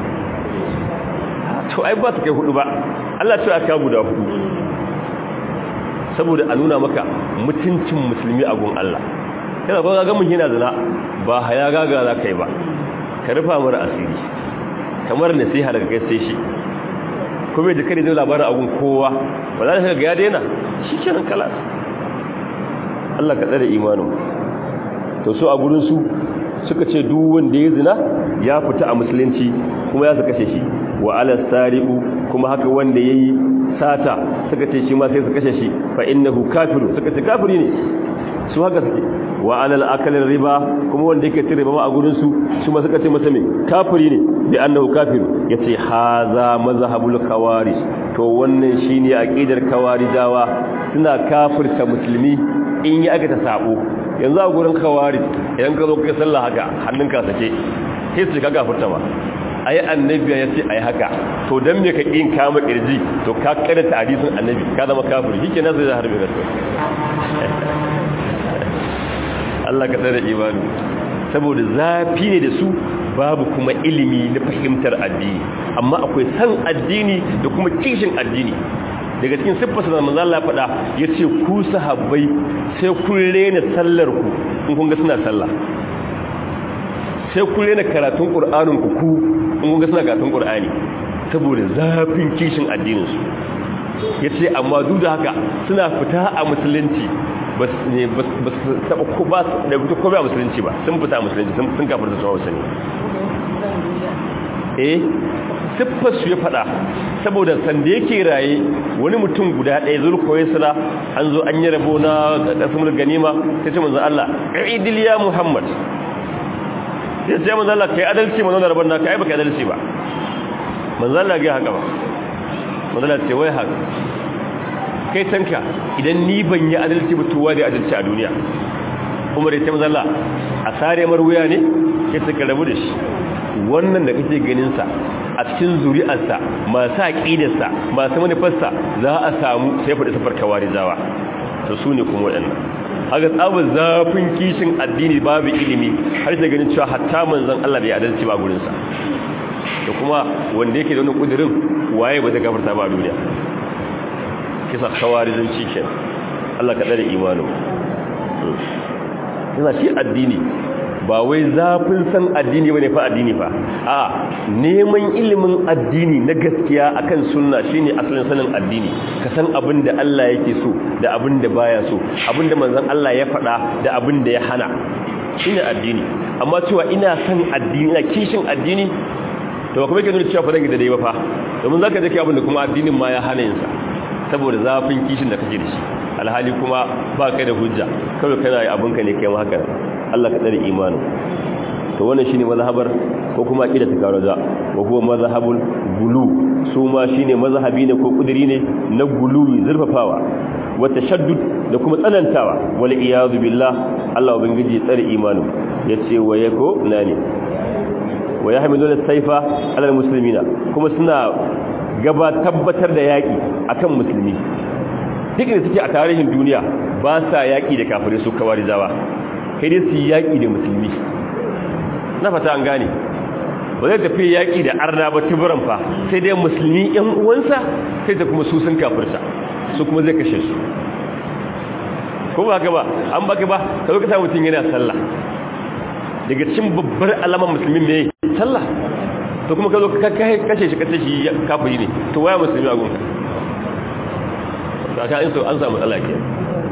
to ai ba su kai hudu ba Allah ce aka guda hudu saboda a nuna maka mutuncin musulmi a gun Allah yana ba ga mun yana zina ba haya gaga za ka yi ba ka rufa mara asiri kamar nasiha daga kai sai shi kuma da kare zai labarin agun kowa ba za ka ga ya daina shi kenan kala Allah ka tsare imanin to so a gurin su suka ce duk wanda ya zina ya fita a musulunci kuma ya su kashe shi wa ala sariqu kuma haka wanda yayi sata suka ce shi ma sai su kashe shi fa innahu kafiru suka ce kafiri ne su haka suke wa alal akalin riba kuma wanda yake cin riba ma a gurin su su ma suka ce masa me kafiri ne bi annahu kafiru yace haza mazhabul khawarij to wannan shine aqidar khawarijawa suna kafirta musulmi in yi aka ta sabo yanzu a gurin khawarij idan ka zo kai sallah haka hannunka sake sai su ka kafirta ba ai annabi ya ce ai haka to dan me ka kin kama kirji to ka karanta hadisin annabi ka zama kafiri shikenan zai harbe ka Allah ka tsare imani saboda zafi ne da su babu kuma ilimi na fahimtar addini amma akwai san addini da kuma kishin addini daga cikin siffarsa da manzo Allah faɗa yace ku sahabbai sai kun rena sallar ku in kun ga suna sallah sai kun rena karatun qur'anin ku ku in kun ga suna karatun qur'ani saboda zafin kishin addinin su yace amma duk da haka suna fita a musulunci ba su taɓa ko ba su da fito ko ba musulunci ba sun fita musulunci sun kafar da tsawo sani eh siffar su ya faɗa saboda sanda yake raye wani mutum guda ɗaya zulkowai sala an zo an yi rabo na ƙasar ganima ta ce manzan Allah ƙa'idil ya muhammad ya ce manzan Allah ka yi adalci manzan da rabon na ka yi ba ka yi adalci ba manzan Allah ga haka ba manzan Allah ce wai haka kai tanka idan ni ban yi adalci mutuwa da adalci a duniya umar ya taimaka Allah a sare mar wuya ne ya suka rabu da shi wannan da kake ganinsa a cikin zuri'arsa masu aƙidarsa masu manufarsa za a samu sai faɗi safar kawari zawa to su ne kuma waɗannan haka tsabar zafin kishin addini babu ilimi har da ganin cewa hatta manzon Allah bai adalci ba gurinsa da kuma wanda yake da wani ƙudurin waye ba ta gafarta ba a duniya kisa khawarizin cikin Allah ka dare imanin yana shi addini ba wai zafin san addini bane fa addini fa a neman ilimin addini na gaskiya akan sunna shine asalin sanin addini ka san abin da Allah yake so da abin da baya so abin da manzon Allah ya faɗa da abin da ya hana shine addini amma cewa ina son addini ina kishin addini to kuma yake nuna cewa fa zan da dai ba fa domin zaka je kai abin da kuma addinin ma ya hana yin sa saboda zafin kishin da kake da shi alhali kuma ba kai da hujja kawai kana yi abinka ne kai ma haka Allah ka tsare imanin to wannan shine mazhabar ko kuma aqida ta karaza wa huwa mazhabul gulu su ma shine mazhabi ne ko kudiri ne na gulu zurfafawa wa tashaddud da kuma tsanantawa wal iyadu billah Allah ubangiji tsare imanin yace wa yako nani wa yahmilu as-sayfa ala al-muslimina kuma suna gaba tabbatar da yaki akan musulmi duk da suke a tarihin duniya ba sa yaki da kafirai su kawarizawa kai dai su yaki da musulmi na fata an gane ba zai tafi yaƙi da arna ba tuburan fa sai dai musulmi yan uwansa sai da kuma su sun kafirta su kuma zai kashe su ko ba haka ba an baka ba ka zo ka sa mutum yana sallah daga cikin babbar alamar musulmi ne sallah to kuma ka zo ka kashe shi kashe shi kafiri ne to waya musulmi a gunka ka in so an samu matsala ke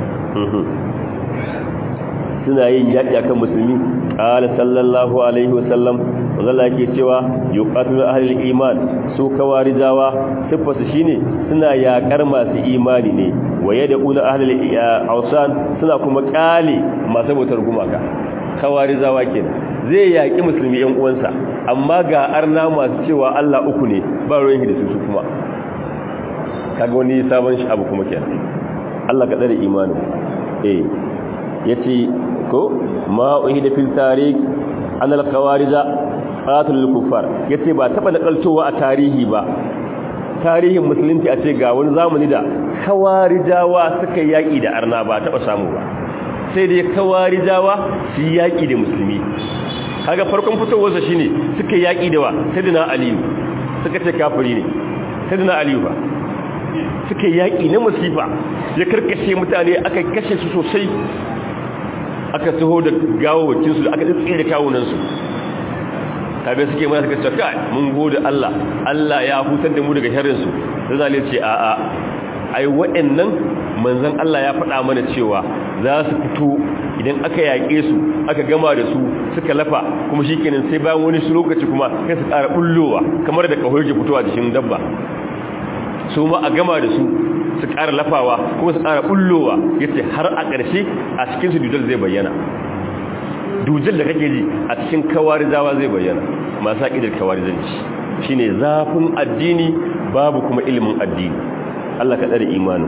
suna yin yaƙi akan musulmi qala sallallahu alaihi wasallam Allah yake cewa yuqatilu ahlul iman su kawarijawa sifarsu shine suna yaƙar masu imani ne waye da ula ahlul awsan suna kuma kale masu bautar gumaka kawarijawa kenan zai yaƙi musulmi yan uwansa amma ga arna masu cewa Allah uku ne ba ruwan da su kuma kaga wani sabon shi abu kuma kenan Allah ka tsare imanin eh yace ko ma uhida fil tarikh an al khawarija qatul al kuffar yace ba taba nakaltowa a tarihi ba tarihin musulunci a ce ga wani zamani da khawarijawa suka yaki da arna ba taba samu ba sai dai khawarijawa su yaki da musulmi kaga farkon fitowarsa shine suka yaki da wa sayyidina aliyu suka ce kafiri ne sayyidina aliyu ba suka yaki na musifa ya karkashe mutane aka kashe su sosai aka taho da gawawakinsu da aka tsire kawunansu tabi suke mana suka cewa kai mun gode Allah Allah ya hutar da mu daga sharrinsu da zale ce a a ai waɗannan manzon Allah ya faɗa mana cewa za su fito idan aka yaƙe su aka gama da su suka lafa kuma shikenan sai bayan wani su lokaci kuma sai su ƙara bullowa kamar da kahoyi ke fitowa jikin dabba su ma a gama da su su ƙara lafawa kuma su ƙara ɓullowa ya ce har a ƙarshe a cikinsu dujal zai bayyana dujal da kake ji a cikin kawarizawa zai bayyana masu haƙidar kawarizanci shi ne zafin addini babu kuma ilimin addini Allah ka tsare imanin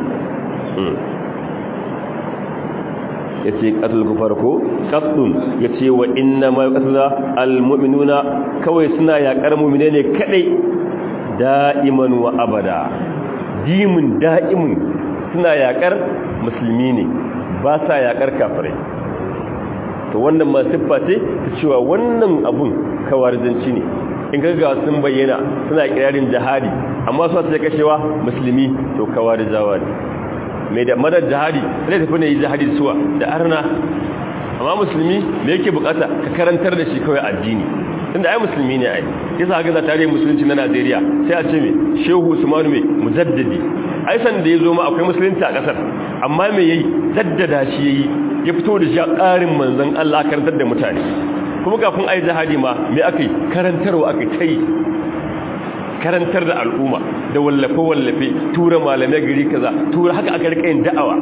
ya ce ƙatul farko ƙasdun ya ce wa inna ma ƙasula al-mu'minuna kawai suna yaƙar mu'mine ne kaɗai da'iman wa abada dimin da'imin suna yakar musulmi ne ba sa yakar kafirai to wannan ma siffa ce ta cewa wannan abun kawarizanci ne in ga sun bayyana suna kirarin jihadi amma su ta kashewa musulmi to kawarizawa ne mai da madar jihadi sai tafi ne yi jihadi suwa da arna amma musulmi me yake bukata ka karantar da shi kawai addini tunda ai musulmi ne ai yasa ga za tare musulunci na Najeriya sai a ce me Shehu Usman me mujaddidi ai san da yazo ma akwai musulunci a kasar amma me yayi jaddada shi yayi ya fito da shi a ƙarin manzon Allah karantar da mutane kuma kafin ai jihadi ma me akai karantarwa akai tai karantar da al'umma da wallafe wallafe tura malamai gari kaza tura haka aka rika yin da'awa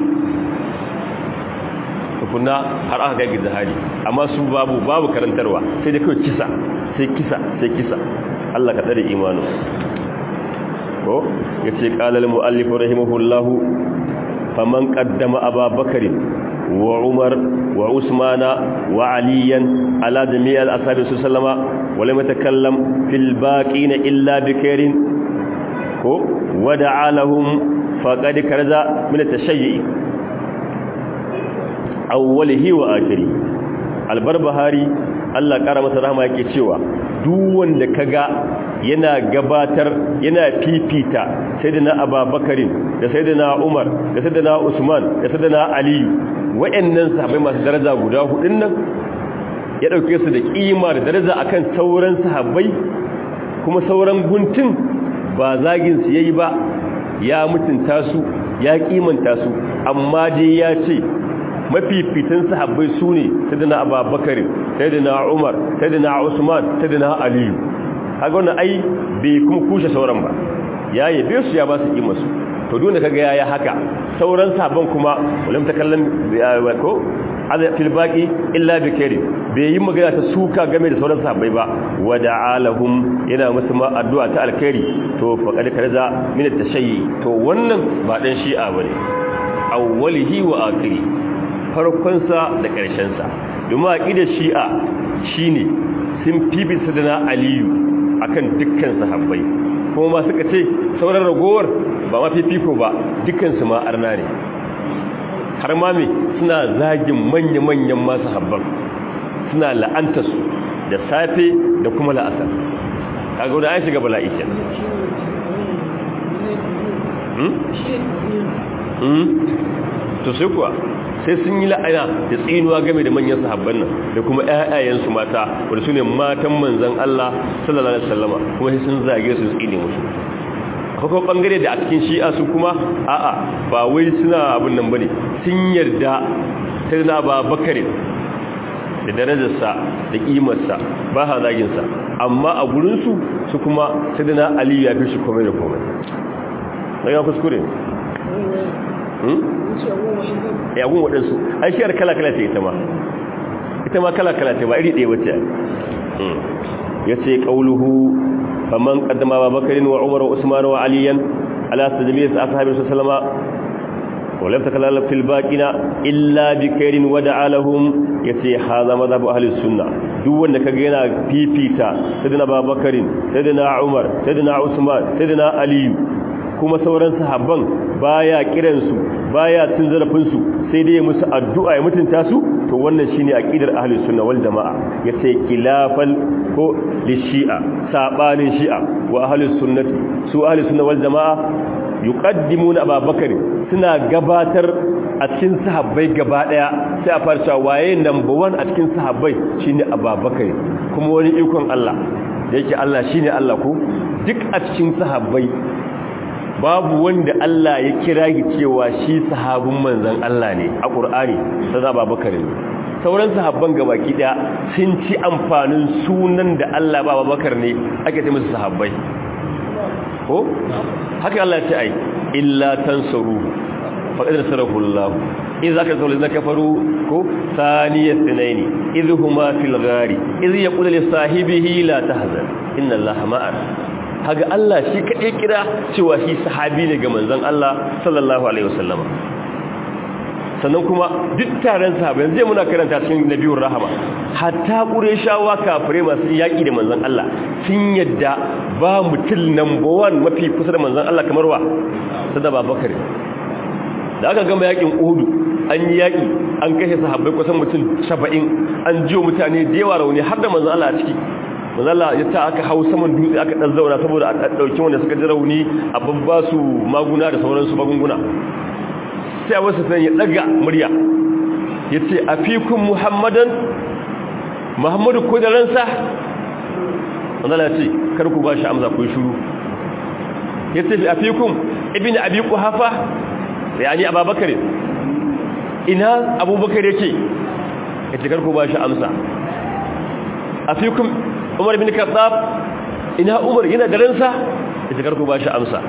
tukunna har aka kai jihadi amma su babu babu karantarwa sai da kawai kisa sai kisa sai kisa Allah ka tsare imanu ko yace qala al muallif rahimahullahu faman qaddama ababakar wa umar wa usmana wa aliyan ala jami' al ashabi sallama wa lam yatakallam fil baqin illa bikairin ko wada'a lahum faqad karza min at-tashayyi awwalihi wa akhiri albarbahari Allah kara masa rahama yake cewa duk wanda kaga yana gabatar yana fifita sayyidina Abubakarin da sayyidina Umar da sayyidina Usman da sayyidina Ali wayannan sahabbai masu daraja guda hudun nan ya dauke su da kima da daraja akan sauran sahabbai kuma sauran guntun ba zagin su yayi ba ya mutunta su ya kimanta su amma dai ya ce mafifitan sahabbai sune sayyidina abubakar sayyidina umar sayyidina usman sayyidina ali kaga wannan ai bai kuma kushe sauran ba ya yabe su ya ba su kima su to dole kaga yayi haka sauran sahabban kuma ulam takallam ko ada fil baqi illa bi kari bai yi magana ta suka game da sauran sahabbai ba wada'alahum yana musu ma addu'a ta alkhairi to faqad karza min at-tashayyi to wannan ba dan shi'a bane awwalihi wa akhiri farkon sa da karshen sa domin aqidar shi'a shine sun fifi sadana aliyu akan dukkan sahabbai kuma ma suka ce sauran ragowar ba ma fifiko ba dukkan su ma arna ne har ma me suna zagin manya-manyan masu habban suna la'anta su da safe da kuma la'asar kaga wani an shiga bala'i ke to sai kuwa sai sun yi la'ana da tsinuwa game da manyan sahabban nan da kuma ƴaƴayensu mata wanda su ne matan manzan Allah sallallahu alaihi wasallama kuma sai sun zage su tsine musu akwai bangare da a cikin shi'a su kuma a'a ba wai suna abin nan bane sun yarda sai na ba bakare da darajarsa da kimarsa ba ha zaginsa amma a gurinsu su kuma sai na ali ya fi shi komai da komai na yana kuskure ya gun waɗansu an shiyar kala-kala ce ita ma ita ma kala-kala ce ba iri ɗaya wacce ya ce ƙauluhu faman ƙaddama ba bakarin wa umar wa usman wa aliyan ala sajamiyar sa aka haɓe su salama ولم تكلم في الباقين الا بخير ودعا لهم yace haza mazhabu ahli sunna duk wanda kaga yana fifita sayyidina babakarin sayyidina umar sayyidina usman sayyidina ali kuma sauran sahabban baya kiran su baya cin zarafin su sai dai musu addu'a ya mutunta su to wannan shine aqidar ahli sunna wal jamaa yace khilafal ko lishi'a sabanin shi'a wa ahli sunnati su ahli sunna wal jamaa yuqaddimuna ababakar suna gabatar a cikin sahabbai gaba daya sai a farca waye number 1 a cikin sahabbai shine ababakar kuma wani ikon Allah da yake Allah shine Allah ko duk a cikin sahabbai babu wanda Allah ya kira shi cewa shi sahabin manzon Allah ne a Qur'ani sai ababakar ne sauran sahabban gabaki daya sun ci amfanin sunan da Allah ba ababakar ne ake ce musu sahabbai ko haka Allah ya ce ai illa tansaru faqad nasarahu Allah idza ka zawla zaka faru ko thaniya thnaini idhuma fil ghari idh yaqulu li sahibihi la tahzan inna Allah ma'ana haga Allah shi kadai kira cewa shi sahabi ne ga manzon Allah sallallahu alaihi wasallam sannan kuma duk taron sahabbai zai muna karanta cikin nabiyur rahama hatta qurayshawa kafire masu yaki da manzon Allah sun yadda ba mutum number 1 mafi kusa da manzon Allah kamar wa sada babakar da aka gama yakin Uhud an yi yaki an kashe sahabbai kusan mutum 70 an jiyo mutane da yawa rauni har da manzon Allah a ciki manzon Allah ya ta aka hau saman dutse aka dan zauna saboda a dauki wanda suka ji rauni a babba su maguna da sauransu magunguna sai wasu san ya daga murya ya ce a fikun muhammadan muhammadu ko da ransa wanda ce karku ba shi amsa ku shuru ya ce a fikun ibini abi kuhafa ya ni ababakar ina abubakar yake ya ce karku ba shi amsa a fikun umar bin katsab ina umar yana da ransa ya ce karku ba shi amsa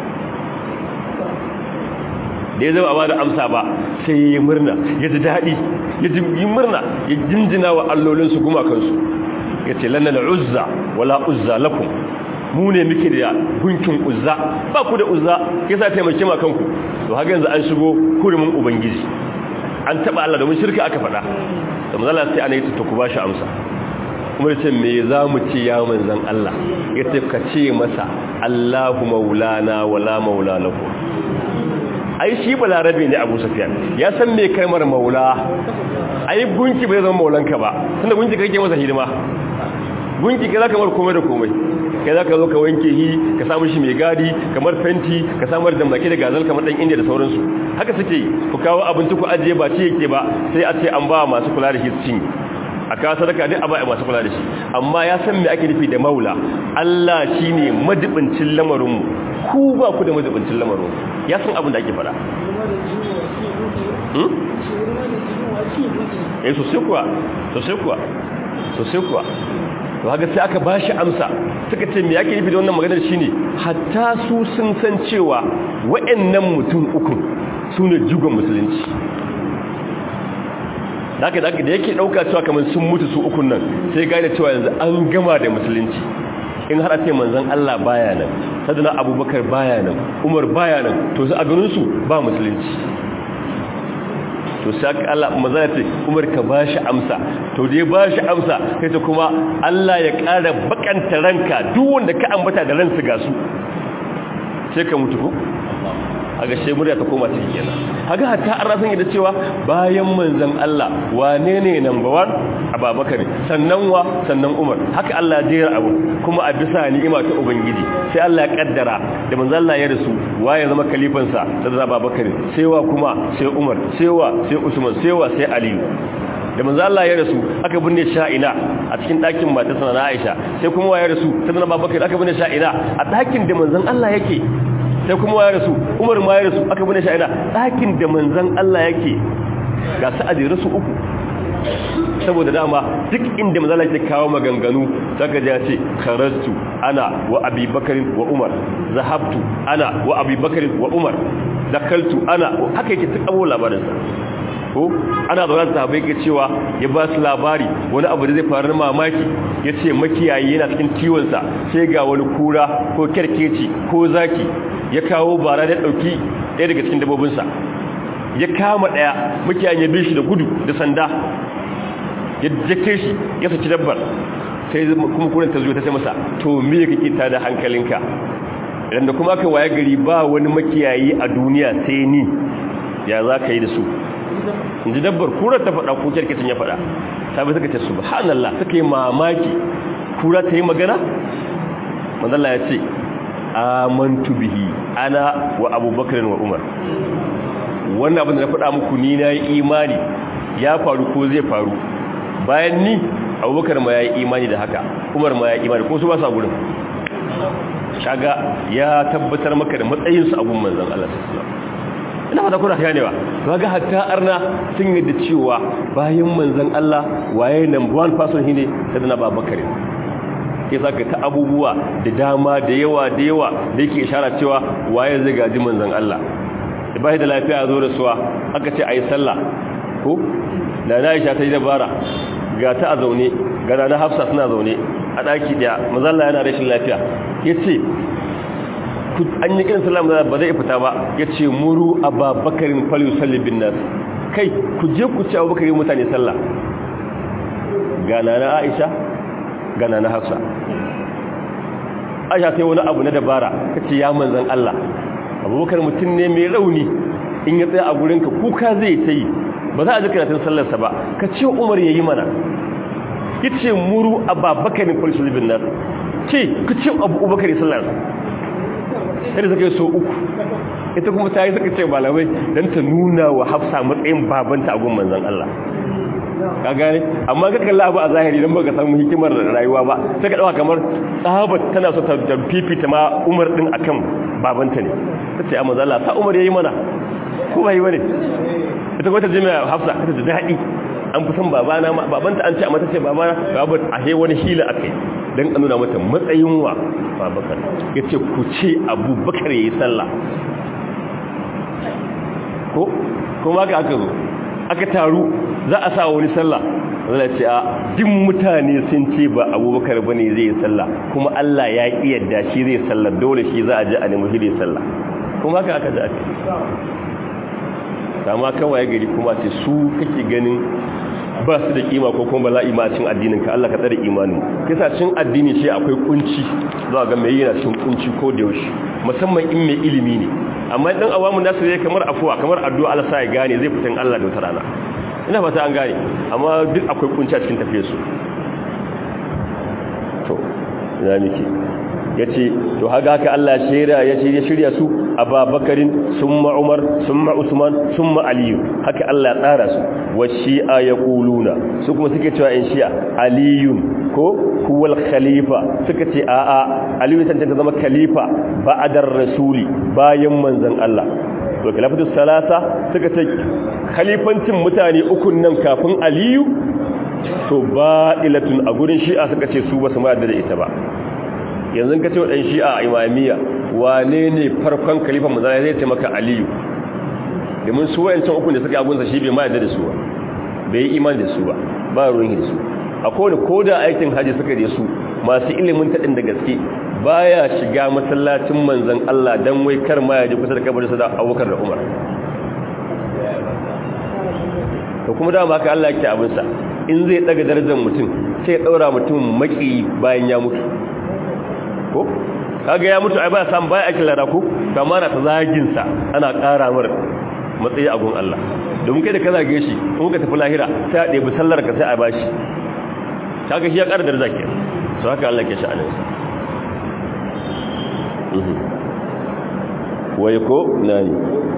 da ya zama ba da amsa ba sai ya murna ya ji daɗi ya ji murna ya jinjina wa allolinsu gumakansu ya ce lannan uzza wala uzza lakum mu ne muke da gunkin uzza ba ku da uzza ya sa taimake ma kanku to haka yanzu an shigo hurumin ubangiji an taɓa Allah domin shirka aka faɗa da mazala sai ana yi ta ku ba shi amsa kuma ya ce me za mu ce ya manzan Allah ya ce ka ce masa Allahu maulana wala maula lakum ai shi balarabe ne abu safiyan ya san me kalmar maula ai gunki bai zama maulanka ba tunda gunki kake masa hidima gunki kai zaka mar komai da komai kai zaka zo ka wanke shi ka samu shi mai gadi kamar fenti ka samar da maki da gazal kamar dan indiya da sauransu haka suke ku kawo abinci ku ajiye ba ci yake ba sai a ce an ba masu kula da shi cin a kawo sadaka duk abai masu kula da shi amma ya san me ake nufi da maula Allah shine madibincin lamarin mu ku ba ku da madibincin lamarin ya san abin da ake fada eh sosai kuwa sosai kuwa sosai kuwa to haka sai aka bashi amsa suka ce me yake nufi da wannan maganar shine hatta su sun san cewa wayannan mutum uku sune jigon musulunci haka da da yake dauka cewa kamar sun mutu su ukun nan sai gane cewa yanzu an gama da musulunci in har a ce manzon Allah baya nan sadana abubakar baya nan umar baya nan to su a ganin su ba musulunci to sai Allah maza ce Umar ka bashi amsa to dai bashi amsa sai ta kuma Allah ya ƙara bakanta ranka duk wanda ka ambata da ransu ga su sai ka mutu ko aga she murya ta koma cikin kenan haga hatta an rasan da cewa bayan manzon Allah wane ne number 1 Abubakar sannan wa sannan Umar haka Allah ya jera abu kuma a bisa ni'ima ta ubangiji sai Allah ya kaddara da manzon Allah ya rasu waye zama kalifan sa da Abubakar sai wa kuma sai Umar sai wa sai Usman sai wa sai Ali da manzo Allah ya rasu aka binne sha'ina a cikin ɗakin matarsa na Aisha sai kuma ya rasu sannan Abubakar aka binne sha'ina a ɗakin da manzon Allah yake sai kuma ya rasu umar ma ya rasu aka bane sha'ida ɗakin da manzan Allah yake ga sa'ad ya rasu uku saboda dama duk inda manzan Allah yake kawo maganganu saka ja ce karastu ana wa abi bakarin wa umar zahabtu ana wa abi bakarin wa umar dakaltu ana haka yake duk abubuwan labarinsa ko ana zaune da sahabbai ke cewa ya ba su labari wani abu da zai faru na mamaki ya ce makiyayi yana cikin kiwonsa sai ga wani kura ko kyarkeci ko zaki ya kawo bara da ɗauki ɗaya daga cikin dabobinsa ya kama ɗaya makiyayin ya bi shi da gudu da sanda ya jake shi ya saki dabbar sai kuma kuren ta zuwa ta sai masa to me kake ta da hankalinka idan da kuma aka waye gari ba wani makiyayi a duniya sai ni ya za ka yi da su inji dabbar kura ta faɗa ko kyarkacin ya faɗa sabi suka ce subhanallah suka yi mamaki kura ta yi magana manzala ya ce amantu bihi ana wa abubakar wa umar wannan abin da na faɗa muku ni na yi imani ya faru ko zai faru bayan ni abubakar ma ya yi imani da haka umar ma ya yi imani ko su ba sa gurin shaga ya tabbatar maka da matsayinsu a gun manzan Allah sallallahu ina fata kuna ganewa kaga hatta arna sun yadda cewa bayan manzon Allah waye number one person shine sayyidina Babakar sai saka ta abubuwa da dama da yawa da yawa da yake ishara cewa waye zai gaji manzon Allah da bai da lafiya zo da suwa aka ce ayi sallah ko da Aisha ta yi dabara ga ta a zaune ga na Hafsa suna zaune a daki daya manzon Allah yana rashin lafiya yace an yi kiran salam ba zai fita ba ya ce muru a babakarin falu sallibin nas kai ku je ku ci abubakarin mutane sallah gana na aisha gana na hafsa aisha sai wani abu na dabara ka ce ya manzan Allah abubakar mutum ne mai rauni in ya tsaya a gurinka kuka zai ta yi ba za a ji karatun sallarsa ba ka ce umar ya yi mana ya ce muru a babakarin falu sallibin nas ce ku ce abubakarin sallarsa sai da suka yi so uku ita kuma ta yi suka ce malamai don ta nuna wa hafsa matsayin babanta a gun manzan Allah ka gane amma ka kalla abu a zahiri don baka samu hikimar rayuwa ba sai ka dauka kamar tsabat tana so ta fifita ma umar din akan babanta ne ta ce amma zalla sa umar yayi mana ko bai bane ita kuma ta je mai hafsa ta ji daɗi an fi son babana ma babanta an ce amma ta ce babana babu a he wani hila akai don a nuna mata matsayin wa babakar ya ce ku ce abubakar ya yi sallah ko kuma aka aka zo aka taru za a sa wani sallah zai ce a duk mutane sun ce ba abubakar ba ne zai yi sallah kuma allah ya ƙi yadda shi zai sallah dole shi za a ji a nemi shi zai sallah kuma aka aka ji aka sama kawai gari kuma ce su kake ganin ba su da kima ko kuma bala'i ma cin addinin ka Allah ka tsare imanin kisa cin addini shi akwai kunci za ga mai yana cin kunci ko da yaushe musamman in mai ilimi ne amma dan awamu nasu ne kamar afuwa kamar addu'a Allah sa ya gane zai fitan Allah da wata rana ina fata an gane amma duk akwai kunci a cikin tafiyar su to ina miki yace to haka haka Allah shirya yace ya shirya su Abubakarin summa Umar summa Usman summa Ali haka Allah ya tsara su wa shi'a yaquluna su kuma suke cewa in shi'a aliyun ko huwal khalifa suka ce a a aliyu tantance zama khalifa ba'dar rasuli bayan manzon Allah to khilafatu salasa suka ce khalifancin mutane ukun nan kafin aliyu to ba'ilatun a gurin shi'a suka ce su basu ma da ita ba yanzu ka ce wa dan shi'a imamiyya wane ne farkon khalifan manzon zai ce maka aliyu domin su wayancan ukun da suka agunsa shi bai ma da su ba bai yi iman da su ba ba ruwan da su akwai da koda aikin haji suka je su masu ilimin taɗin da gaske baya shiga masallacin manzan Allah dan wai kar ma ya je kusa da kabarin sa da Abubakar da Umar to kuma dama haka Allah yake abin sa in zai daga darajar mutum sai ya daura mutum maki bayan ya mutu ko kaga ya mutu ai ba san baya aikin lada ko kama na ta zagin sa ana ƙara mar matsayi a gun Allah domin kai da ka zage shi in ka tafi lahira sai a ɗebi sallar ka sai a bashi kaga shi ya ƙara daraja ke so haka Allah ke sha'anin sa wai ko nani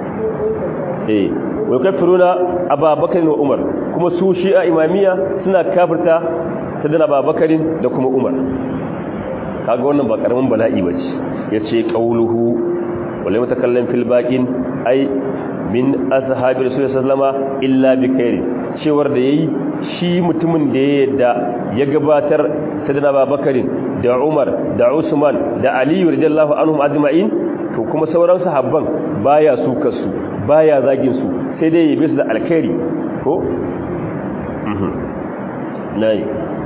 eh wai kafiruna ababakar wa umar kuma su shi'a imamiya suna kafirta ta dana babakarin da kuma umar kaga wannan ba karamin bala'i bace yace qauluhu wala mutakallim fil baqin ai min ashabi rasulullahi sallama illa bi khairi cewar da yayi shi mutumin da ya yadda ya gabatar sadana babakarin da umar da usman da ali radiyallahu anhum ajma'in to kuma sauran sahabban baya su kasu baya zagin su sai dai yabe su da alkhairi ko mhm nayi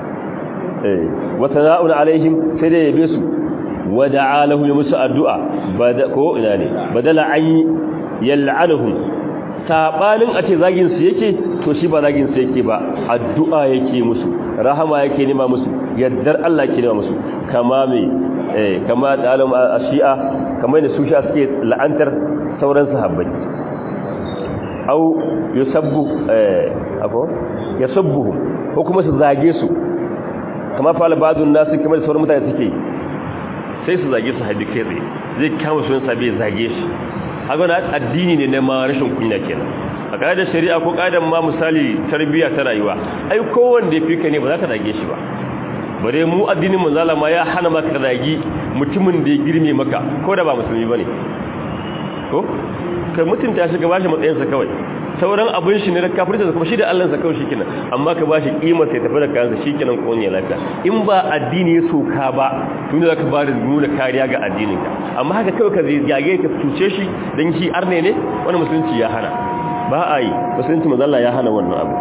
eh wa sana'un alaihim sai dai yabe su wa da'a lahum musu addu'a bada ko ina ne badala an yal'anuhum sabanin a ce zagin su yake to shi ba zagin su yake ba addu'a yake musu rahama yake nema musu yaddar Allah yake nema musu kama me eh kama talam ashi'a kamar da su sha suke la'antar sauran sahabbai au yusabbu eh ako yasubbuhum ko kuma su zage su kama fa albadun nasu kamar sauran mutane suke sai su zage su haddi kai zai kama sunan sabi zage shi haka na addini ne na ma rashin kunya kenan a ƙa'idar shari'a ko ƙa'idar ma misali tarbiyya ta rayuwa ai kowanne ya fika ne ba za ka zage shi ba bare mu addinin manzala ma ya hana maka zagi mutumin da ya girme maka ko da ba musulmi bane ko kai mutunta shi ka bashi matsayinsa kawai sauran abin shi ne da kafirta da kuma shi da Allah sa kawai shikenan amma ka bashi kimar sai tafi da kansa shikenan ko ne lafiya in ba addini ya soka ba tun da zaka ba da nuna kariya ga addinin ka amma haka kawai ka zage ka tuce shi dan shi arne ne wani musulunci ya hana ba a yi musulunci manzo Allah ya hana wannan abu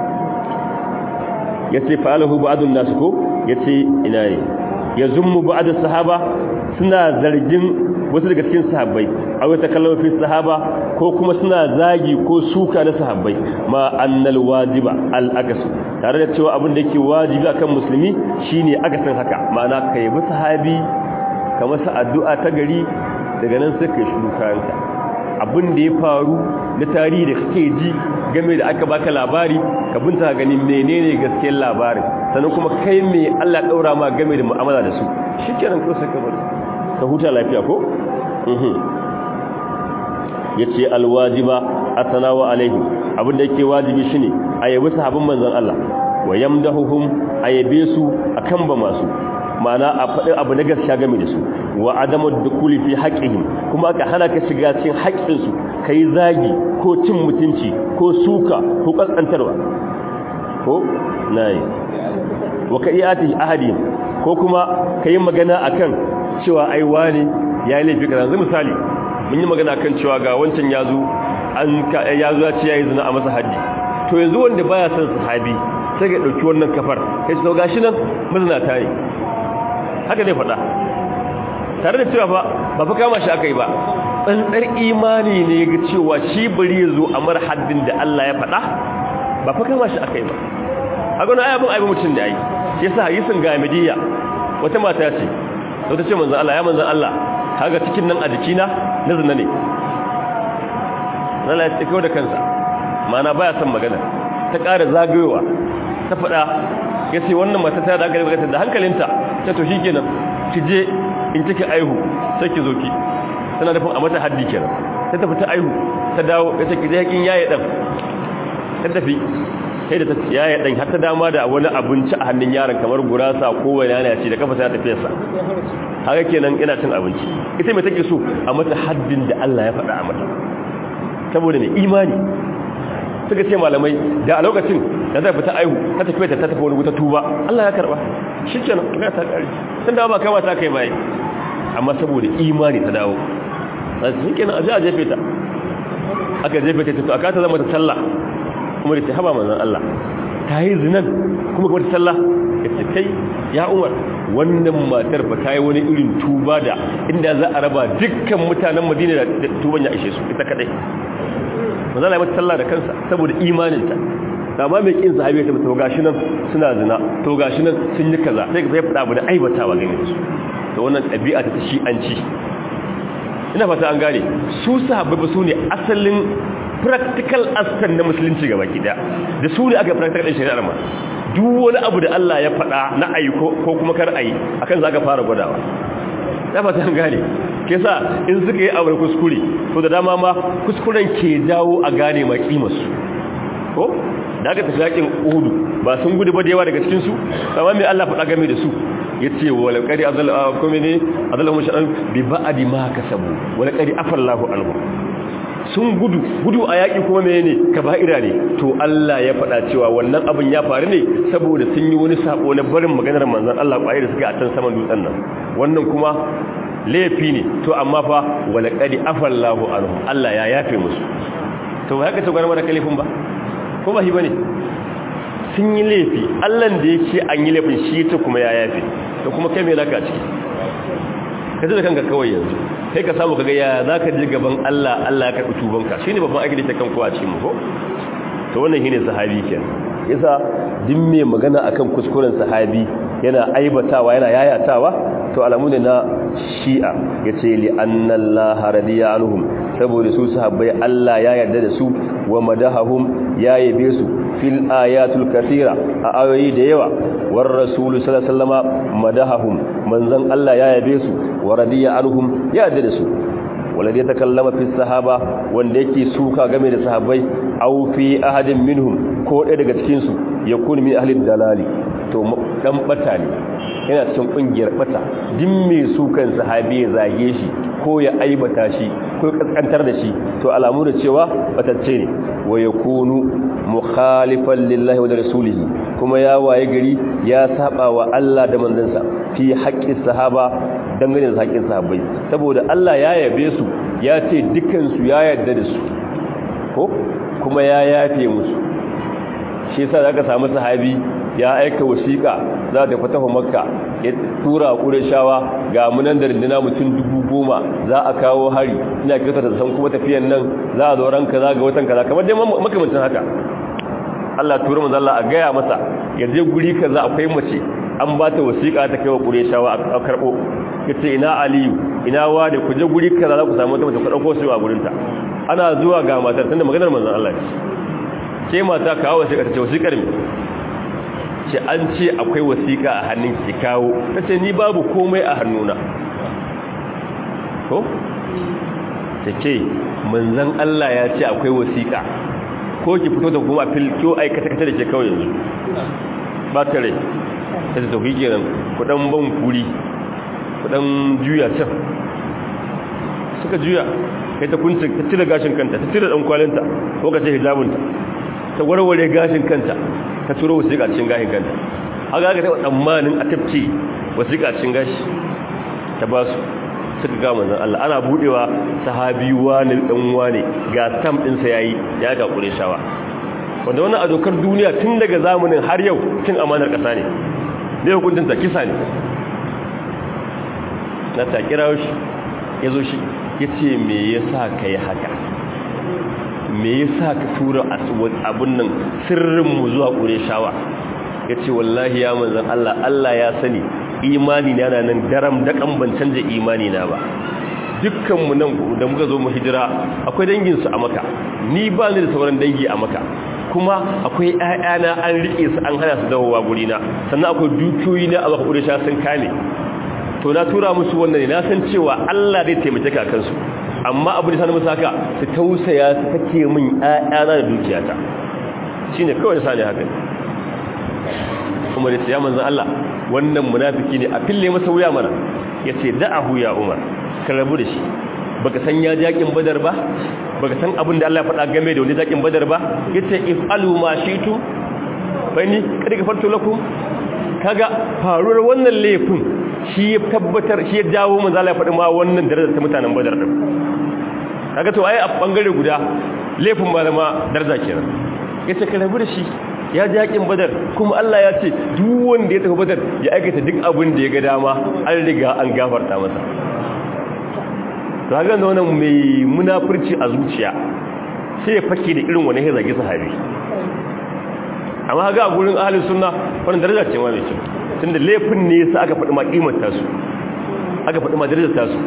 yace fa'alahu ba'dun nas ko yace ina ne yazummu ba'd sahaba suna zargin wasu daga cikin sahabbai aw ta kallama fi sahaba ko kuma suna zagi ko suka na sahabbai ma annal wajiba al agas tare da cewa abin da yake wajibi akan musulmi shine akasin haka ma'ana kai bi sahabi ka masa addu'a ta gari daga nan sai kai shiru kayanka abin da ya faru na tarihi da kake ji game da aka baka labari ka binta ganin menene gaskiyar labarin sannan kuma kai me Allah daura ma game da mu'amala da su shikenan ko sai ka bari ka huta lafiya ko yace alwajiba atanawa alaihim abinda yake wajibi shine ayabi sahabban manzon Allah wa yamdahuhum ayabe su akan ba masu ma'ana a faɗi abu na gaskiya game da su wa adamu dukuli fi haqqihim kuma ka hana ka shiga cikin haƙƙin su kai zagi ko cin mutunci ko suka ko kaskantarwa ko nayi wa ka iyati ahadi ko kuma kai magana akan cewa ai wani ya yi laifi kaza yanzu misali mun yi magana kan cewa ga wancan ya zo an ya zo ya ce yayi zina a masa haji to yanzu wanda baya son sahabi sai ga dauki wannan kafar kai to gashi nan mazina ta yi haka dai faɗa tare da cewa fa ba fa kama shi aka yi ba tsantsar imani ne ga cewa shi bari ya zo a mar haddin da Allah ya faɗa ba fa kama shi aka yi ba haka wani ayabin aibin mutum da ai shi yasa hadisin ga midiyya wata mata ce wata ce manzan Allah ya manzan Allah kaga cikin nan a jikina na zina ne Allah ya tsiko da kansa mana baya son magana ta ƙara zagayowa ta faɗa ya ce wannan mata ta da aka da hankalinta ta to shikenan ki je in kike aihu sai ki zo ki tana nufin a mata haddi kenan sai ta fita aihu ta dawo ya take da yakin yaye dan ta tafi sai da ta yaye dan har ta dama da wani abinci a hannun yaron kamar gurasa ko wani yana ci da kafa sai ta tafi sa haka kenan ina cin abinci ita mai take so a mata haddin da Allah ya faɗa a mata saboda mai imani suka ce malamai da a lokacin da zai fita aihu ta tafi ta tafi wani wuta tuba Allah ya karba shi kenan ga ta kare sun da ba kama ta kai bai amma saboda imani ta dawo sai kenan aje a jefe ta aka jefe ta tafi aka ta zama ta sallah kuma da ta haba manzon Allah ta yi zinan kuma kuma ta sallah ya ce kai ya umar wannan matar ba ta yi wani irin tuba da inda za a raba dukkan mutanen madina da tuban ya ishe su ita kadai manzon Allah ya mata sallah da kansa saboda imaninta amma mai kin sahabi ta to gashi nan suna zina to gashi nan sun yi kaza sai ka sai fada abu da aibatawa gane su to wannan ɗabi'a ta shi'anci ina fata an gane su sahabbai ba su ne asalin practical aspect na musulunci gaba ki da da su ne aka practical din shari'ar ma duk wani abu da Allah ya faɗa na ayi ko kuma kar ayi akan zaka fara gwadawa ina fata an gane ke sa in suka yi aure kuskure to da dama ma kuskuren ke jawo a gane ma kimarsu ko da aka tafi yakin uhudu ba sun gudu ba da yawa daga cikinsu amma mai Allah faɗa game da su ya ce wala ƙari kome ne azalamun sha'an bi ba'adi ma ka sabu wala ƙari afallahu alhu sun gudu gudu a yaƙi kuma mai ne ka ba'ira ne to Allah ya faɗa cewa wannan abin ya faru ne saboda sun yi wani sabo na barin maganar manzan Allah ƙwayar da suka a can saman dutsen nan wannan kuma laifi ne to amma fa wala ƙari afallahu alhu Allah ya yafe musu to haka ta gwarmar da kalifin ba ko ba shi bane sun yi laifi allan da ya ce an yi laifin shi ta kuma ya yafe da kuma kai mai naka ciki ka ji da kanka kawai yanzu kai ka samu kaga ya za ka ji gaban allah allah ya karɓi tubanka shi ne babban aiki da ta kan kowa cikin mu ko to wannan shi ne sahabi ke yasa duk mai magana akan kuskuren sahabi yana aibatawa yana yayatawa to alamu ne na shi'a ya ce li annallaha radiya anhum saboda su sahabbai Allah ya yarda da su wa madahahum ya yabe su fil ayatul kathira a ayoyi da yawa war rasul sallallahu alaihi wasallama madahahum manzon Allah ya yabe su wa radiya anhum ya yarda da su walladhi takallama fi sahaba wanda yake suka game da sahabbai aw fi ahadin minhum ko ɗaya daga cikin su yakun min ahli dalali to dan bata ne yana cikin kungiyar bata din mai sukan sahabi ya zage shi ko ya aibata shi ko kaskantar da shi to alamu da cewa batacce ne wa yakunu mukhalifan lillahi wa rasulihi kuma ya waye gari ya saba wa Allah da manzansa fi haqqi sahaba dangane da haƙƙin sahabbai saboda Allah ya yabe su ya ce dukkan su ya yarda da su ko kuma ya yafe musu shi yasa zaka samu sahabi ya aika wasiƙa za ta fatahu makka ya tura shawa ga munan da rindina mutum dubu goma za a kawo hari ina kirta da san kuma tafiyan nan za a zo ranka za ga watan kaza kamar dai makamancin haka Allah tura manzo Allah a gaya masa ya je guri kaza akwai mace an ba ta wasiƙa ta kai wa shawa a karbo yace ina aliyu ina wani ku je guri kaza za ku samu wata mace ku dauko su a gurin ta ana zuwa ga matar tunda maganar manzon Allah ce ce mata kawo wasiƙa ta ce wasiƙar me ce an ce akwai wasiƙa a hannun ki kawo ta ce ni babu komai a hannuna ko? ta ce manzan Allah ya ce akwai wasiƙa ko ki fito da kuma filkiyo aikata-kata da ke kawai yanzu ba ta rai ta ce tafi kenan kudan ban kuri kudan juya can suka juya kai ta kuncin ta cire gashin kanta ta cire dan kwalinta ko ka ce hijabinta ta warware gashin kanta ta turo wasiƙa cikin gashin kanta haka aka taɓa tsammanin a tafci wasiƙa cikin gashi ta ba su suka ga manzan Allah ana buɗewa sahabi wani ɗan wani ga stamp ɗinsa ya yi ya ga ƙure shawa wanda wannan a dokar duniya tun daga zamanin har yau tun amanar ƙasa ne ne hukuncinta kisa ne na ta kira shi ya zo shi ya ce me ya sa ka yi haka me yasa ka tura abun nan sirrinmu zuwa ƙureshawa ya ce wallahi ya manzan Allah Allah ya sani imani na yana nan daram daƙan ban canja imani na ba dukkanmu nan da muka zo mu hijira akwai danginsu a maka ni ba ni da sauran dangi a maka kuma akwai ‘ya'yana an riƙe su an hana su dawowa gurina sannan akwai dukiyoyi na a ƙuresha sun kame to na tura musu wannan ne na san cewa Allah zai taimake ka kansu amma abu da sanin musu haka su tausaya su kake min ƴaƴana da dukiyata shine kawai sani haka Umar ya ce ya manzon Allah wannan munafiki ne a fille masa wuya mana yace da'ahu ya Umar ka rabu da shi baka san ya jakin badar ba baka san abin da Allah ya faɗa game da wani jakin badar ba yace if'alu ma shitu bani kada ka farto lakum kaga faruwar wannan laifin shi ya tabbatar shi ya jawo manzo Allah ya faɗi ma wannan darajar ta mutanen badar din kaga to ai a bangare guda laifin malama daraja kenan yace ka rabu da shi ya ji yakin badar kuma Allah ya ce duk wanda ya tafi badar ya aikata duk abin da ya ga dama an riga an gafarta masa to haka da wannan mai munafurci a zuciya sai ya fake da irin wani ya zagi sahabi amma ga a gurin ahalin sunna wannan daraja ce ma mai kyau tunda laifin ne sa aka faɗi ma kimar tasu aka faɗi ma darajar tasu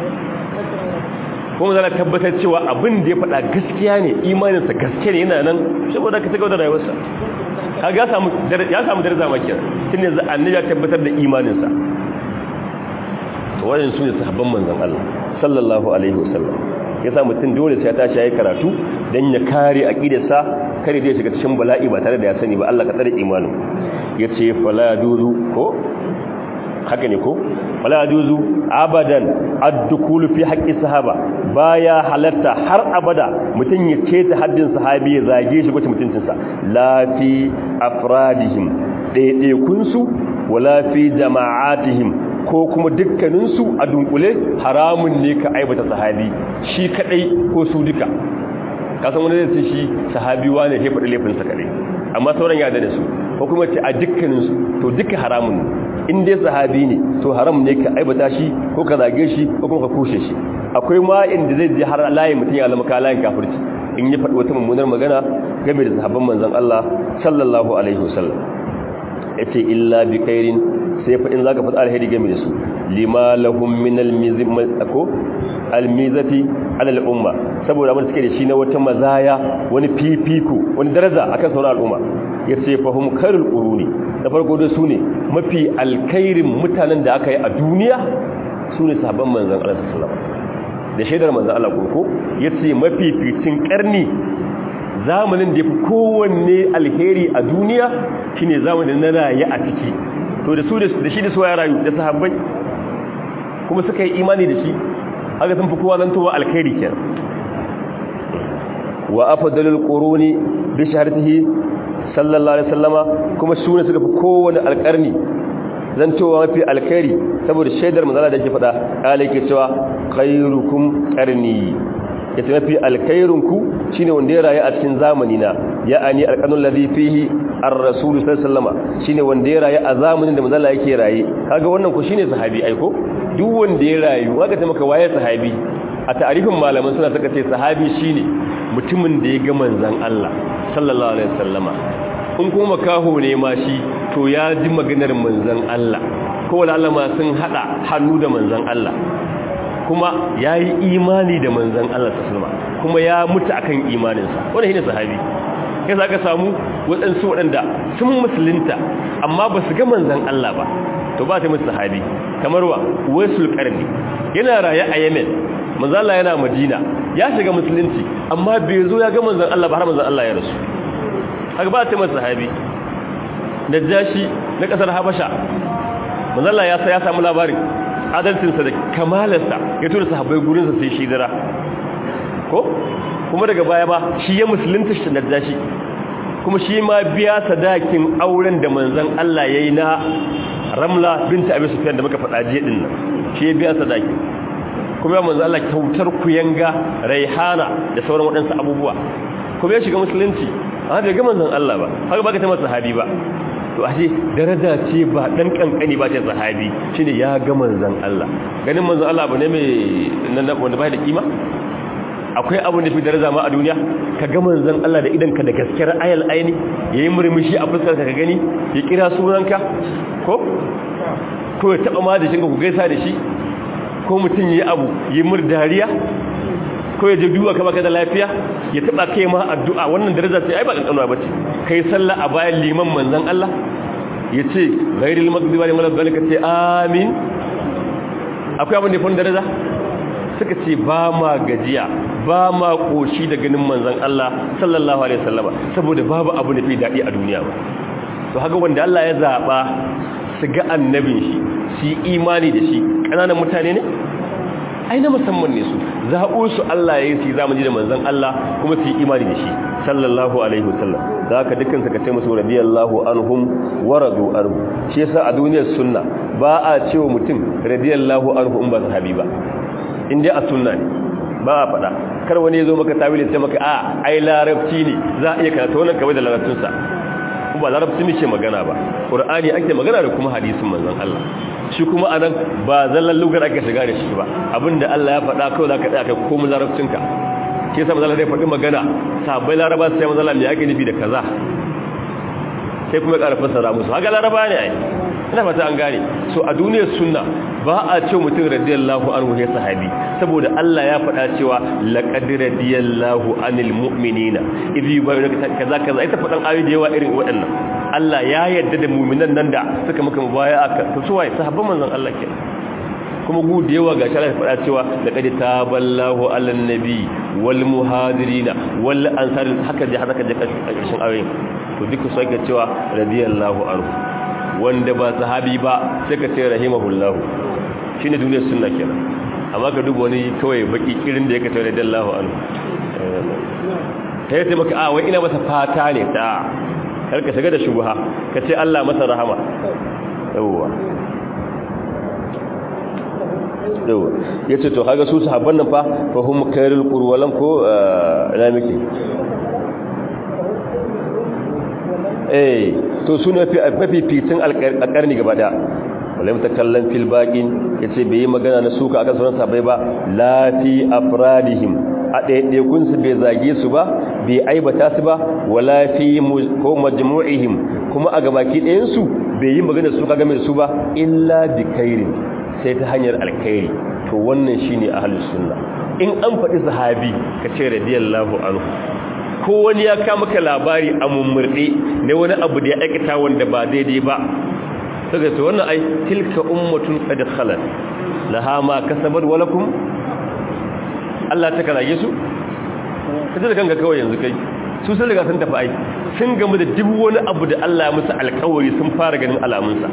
kuma zana tabbatar cewa abin da ya faɗa gaskiya ne imaninsa gaske ne yana nan saboda ka cigaba da rayuwarsa kaga ya samu daraja ma kenan tun yanzu annabi ya tabbatar da imaninsa to wannan su ne sahabban manzon Allah sallallahu alaihi wasallam yasa mutum dole sai ya tashi yayi karatu dan ya kare aqidarsa kare zai shiga cikin bala'i ba tare da ya sani ba Allah ka tsare imanin yace fala duzu ko haka ne ko fala duzu abadan ad-dukul fi haqqi sahaba baya halatta har abada mutum ya ce ta haddin sahabi ya zage shi kwace mutuncinsa la fi afradihim daidaikun su wala fi jama'atihim ko kuma dukkaninsu a dunkule haramun ne ka aibata sahabi shi kadai ko su duka kasan wani zai shi sahabi wane ya faɗi laifinsa kadai amma sauran ya da su ko kuma ce a dukkaninsu to duka haramun ne in dai sahabi ne to haram ne ka aibata shi ko ka zage shi ko kuma ka kushe shi akwai ma inda zai ji har layin mutum ya zama layin kafirci in ya faɗi wata mummunar magana game da sahabban manzon Allah sallallahu alaihi wasallam yace illa bi khairin sai fa in zaka faɗa alheri game da su lima lahum min almizati almizati ala al'umma saboda mun suke da shi na wata mazaya wani fifiko wani daraja akan sauran al'umma yace fa hum khairul quruni da farko da su ne mafi alkhairin mutanen da aka yi a duniya su ne sahabban manzon Allah sallallahu alaihi wasallam da shaidar manzon Allah ko yace mafi fitin karni zamanin da yafi kowanne alheri a duniya shine zamanin na rayi a ciki to da su da shi da su ya rayu da sahabbai kuma suka yi imani da shi haka sun fi kowa zantowa alkhairi kenan wa afdalul quruni bi shahratihi sallallahu alaihi wasallama kuma su ne suka fi kowane alkarni zantowa mafi alkhairi saboda shaidar manzala da yake faɗa kala yake cewa khairukum qarni yace mafi alkhairunku shine wanda ya rayu a cikin zamani na ya'ani alqanul ladhi fihi ar-rasul sallallahu alaihi wasallama shine wanda ya rayu a zamanin da manzala yake raye kaga wannan ko shine sahabi aiko duk wanda ya rayu kaga ta maka waye sahabi a ta'arifin malaman suna saka ce sahabi shine mutumin da ya ga manzon Allah sallallahu alaihi wasallama in kuma kaho ne ma shi to ya ji maganar manzon Allah ko wala Allah ma sun hada hannu da manzon Allah kuma yayi imani da manzon Allah sallallahu alaihi kuma ya mutu akan imaninsa wannan shine sahabi kai zaka samu waɗansu waɗanda sun musulunta amma ba su ga manzon Allah ba to ba ta musu sahabi kamar wa waisul qarni yana raye a Yemen manzon Allah yana Madina ya shiga musulunci amma bai zo ya ga manzon Allah ba har manzon Allah ya rasu haka ba ta masa sahabi najashi na kasar Habasha manzon Allah ya sa ya samu labarin adalcinsa da kamalarsa ya tura sahabbai gurinsa sai shi dira ko kuma daga baya ba shi ya musulunta shi najashi kuma shi ma biya sadakin auren da manzon Allah yayi na Ramla binta Abi Sufyan da muka faɗa jiya din nan shi ya biya sadakin kuma ya manzon Allah kyautar kuyanga Raihana da sauran waɗansu abubuwa kuma ya shiga musulunci amma bai ga manzon Allah ba haka baka ta masa sahabi ba to ashe daraja ce ba dan kankani ba ce sahabi shine ya ga manzon Allah ganin manzon Allah bane mai wanda bai da kima akwai abin da fi daraja ma a duniya ka ga manzon Allah da idan ka da gaskiyar ayal aini yayi murmushi a fuskar ka gani ya kira sunanka ko ko ya taba ma da shinka ku gaisa da shi ko mutun yayi abu yi mur dariya ko ya je duwa ka baka da lafiya ya taba kai ma addu'a wannan daraja ce ai ba kankanuwa bace kai sallah a bayan liman manzon Allah yace ghairil maghdubi alaihim waladdallin ce amin akwai abin da ya fi daraja suka ce ba ma gajiya ba ma koshi da ganin manzon Allah sallallahu alaihi wasallama saboda babu abu da fi daɗi a duniya ba to haka wanda Allah ya zaɓa su ga annabin shi su yi imani da shi ƙananan mutane ne ai na musamman ne su zaɓo su Allah ya yi su yi zamani da manzon Allah kuma su yi imani da shi sallallahu alaihi wasallam da haka dukkan suka ce musu radiyallahu anhum wa radu anhu shi yasa a duniyar sunna ba a cewa mutum radiyallahu anhu in ba sahabi ba in dai a sunna ne ba a faɗa kar wani ya zo maka tawili sai maka a ai larabci ne za a iya karanta wannan kawai da larabcinsa ba larabci ne ke magana ba qur'ani ake magana da kuma hadisin manzon Allah shi kuma anan ba zallan lugar ake shiga da shi ba abinda Allah ya faɗa kawai zaka tsaya kai komai larabcinka ke sa manzon zai faɗi magana sabai laraba sai manzon Allah me yake nufi da kaza sai kuma ƙara fassara musu haka laraba ne ai ina fata an gane so a duniyar sunna ba a ce mutum radiyallahu anhu ya sahabi saboda Allah ya faɗa cewa laqad radiyallahu anil mu'minina idh yubayyinaka kaza kaza ita faɗan ayoyi da yawa irin waɗannan Allah ya yarda da mu'minan nan da suka maka mubaya'a to su waye sahabban manzon Allah ke kuma gu da yawa gashi Allah ya faɗa cewa laqad taballahu alan nabi wal muhadirina wal ansar haka je haka je kashin ayoyin to duka su ake cewa radiyallahu anhu wanda ba sahabi ba sai ka ce rahimahullahu shine duniyar sunna kenan amma ka duba wani kawai baki irin da yake tare da Allahu anhu kai sai maka a wai ina masa fata ne ta kar ka shiga da shubha ka ce Allah masa rahama yawa yawa yace to kaga su sahabban nan fa fa hum khairul qurwalan ko ina miki eh to su ne mafificin alƙarni gaba da wale mutakallan fil baƙin ya ce bai yi magana na suka aka sauran sabai ba lafi afradihim a ɗaiɗaikunsu bai zage su ba bai aibata su ba wala fi ko majmu'ihim kuma a gabaki ɗayansu bai yi magana suka game da su ba illa bi kairin sai ta hanyar alkairi to wannan shine ahlus sunna in an faɗi sahabi ka ce radiyallahu anhu ko wani ya kama ka labari a mummurɗe na wani abu da ya aikata wanda ba daidai ba daga su wannan ai tilka ummatun qad khalat laha ma kasabat wa lakum Allah ta kalage su kaje da kanka kawai yanzu kai su sun riga sun tafi ai sun gamu da duk wani abu da Allah ya musu alƙawari sun fara ganin alamunsa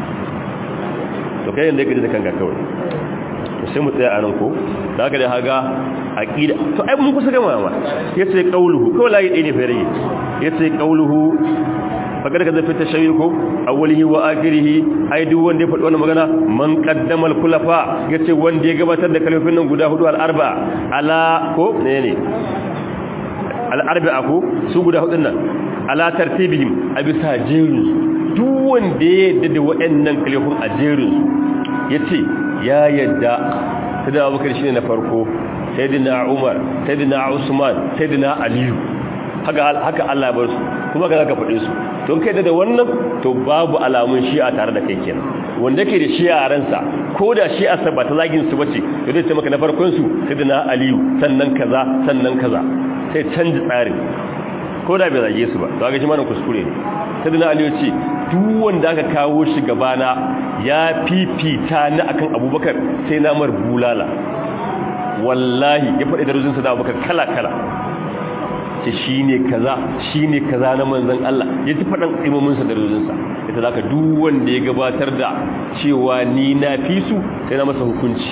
to kai yanda kaje da kanka kawai sai mu tsaya a nan ko da haka da haga aqida to ai mun kusa gama ma yace qauluhu ko layi dai ne fa rage yace qauluhu fakar ka zafi tashayyu awwalihi wa akhirihi ai duk wanda ya faɗi wannan magana man qaddama al-khulafa yace wanda ya gabatar da kalmofin nan guda hudu al-arba ala ko ne ne al-arba ko su guda hudun nan ala tartibihim a bisa jerin duk wanda ya yadda da waɗannan kalmofin a jerin yace ya yadda sai abubakar shine na farko sayyidina umar sayyidina usman sayyidina aliyu haka haka Allah bar su kuma ka zaka faɗe su to kai da wannan to babu alamun shi'a tare da kai kenan wanda ke da shi'a ransa ko da shi'a sa ba ta zagin su bace to zai ce maka na farkon su sayyidina aliyu sannan kaza sannan kaza sai canji tsarin ko da bai zage su ba to ga shi ma kuskure ne sayyidina aliyu ce duk wanda aka kawo shi gabana ya fifita ni akan abubakar sai na mar bulala wallahi ya faɗi darajinsa da abubakar kala-kala ce shi ne kaza shi ne kaza na manzan Allah ya ci faɗin imominsa darajinsa ita za ka wanda ya gabatar da cewa ni na fi su sai na masa hukunci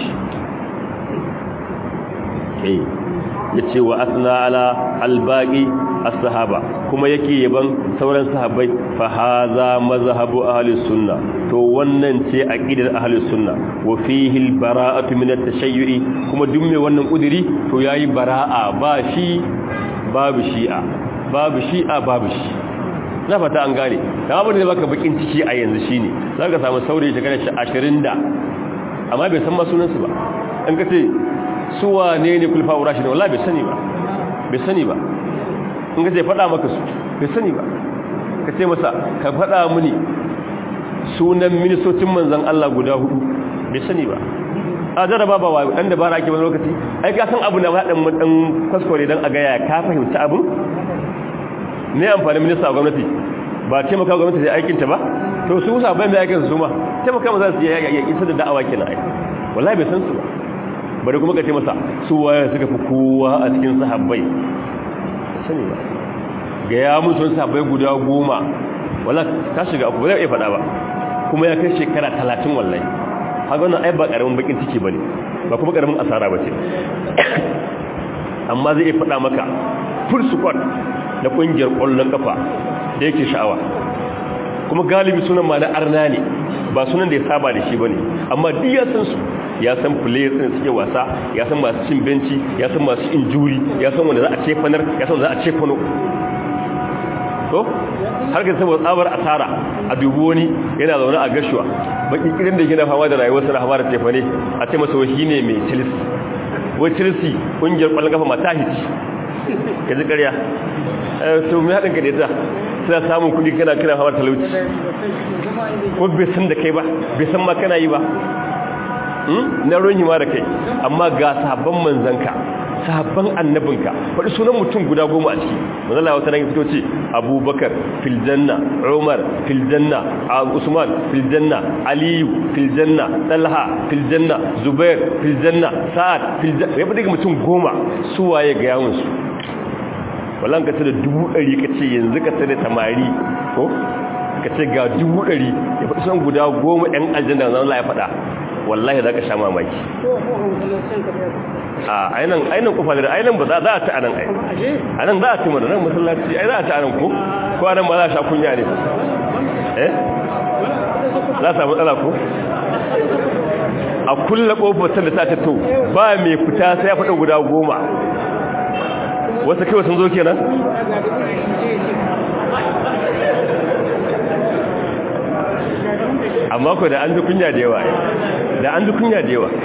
ya ce wa asna ala albaƙi as-sahaba kuma yake yaban sauran sahabbai fa haza mazhabu ahli sunna to wannan ce aqidar ahli sunna wa fihi al-bara'atu min at-tashayyu'i kuma duk mai wannan kudiri to yayi bara'a ba shi babu shi'a babu shi'a babu shi na fata an gane da abin da baka bakin ciki a yanzu shine zaka samu saurayi shekara 20 da amma bai san ma sunansu ba an kace su wane ne kulfa urashi da wallahi bai sani ba bai sani ba in ka ce faɗa maka su bai sani ba ka ce masa ka faɗa mini sunan ministocin manzan Allah guda hudu bai sani ba a jaraba ba wa ɗan dabara ake wani lokaci ai ka san abu na haɗin ɗan kwaskwari don a gaya ka fahimci abin ne amfani minista a gwamnati ba taimaka gwamnati da aikinta ba to su musa bayan da aikinsu su ma taimaka ma za su yi isa da da'awa kenan ai wallahi bai san su ba bari kuma ka ce masa su waye suka fi kowa a cikin sahabbai sani ba ga ya mutu sahabbai guda goma wala ka shiga aku ba zai iya faɗa ba kuma ya kai shekara talatin wallahi haka wannan ai ba ƙaramin bakin ciki ba ne ba kuma ƙaramin asara ba ce amma zai iya faɗa maka full squad na ƙungiyar ƙwallon ƙafa da yake sha'awa kuma galibi sunan ma na arna ne ba sunan da ya saba da shi ba ne amma duk ya san su ya san players ɗin suke wasa ya san masu cin benci ya san masu injuri ya san wanda za a cefanar ya san wanda za a cefano to har ka saboda tsabar asara a dubu wani yana zaune a gashuwa baki kirin da gina fama da rayuwar sa fama da tefane a ce masa wai ne mai chelsea wai chelsea kungiyar kwallon kafa mata hici ka ji ƙarya to mai haɗin ka da ita suna samun kuɗi kana kira fama da talauci ko bai san da kai ba bai san ma kana yi ba na ruwan hima da kai amma ga sabon manzanka sahabban annabinka faɗi sunan mutum guda goma a ciki manzala wata nan fito ce abubakar filjanna umar filjanna usman filjanna aliyu filjanna talha filjanna zubair filjanna sa'ad filjanna ya faɗi mutum goma su waye ga yawonsu wallan ka ce da dubu ɗari ka ce yanzu ka ce da tamari ko ka ce ga dubu ɗari ya faɗi sunan guda goma ɗan aljanna zan ya faɗa wallahi za ka sha mamaki a ainihin ainihin kufa da ainihin ba za a ci anan ai anan za a ci mana nan masallaci ai za a ci anan ko ko anan ba za a sha kunya ne eh za a samu matsala ko a kulla kofar da ta ce to ba mai fita sai ya faɗa guda goma wasu kai sun zo kenan amma ko da an ji kunya da yawa da an ji kunya da yawa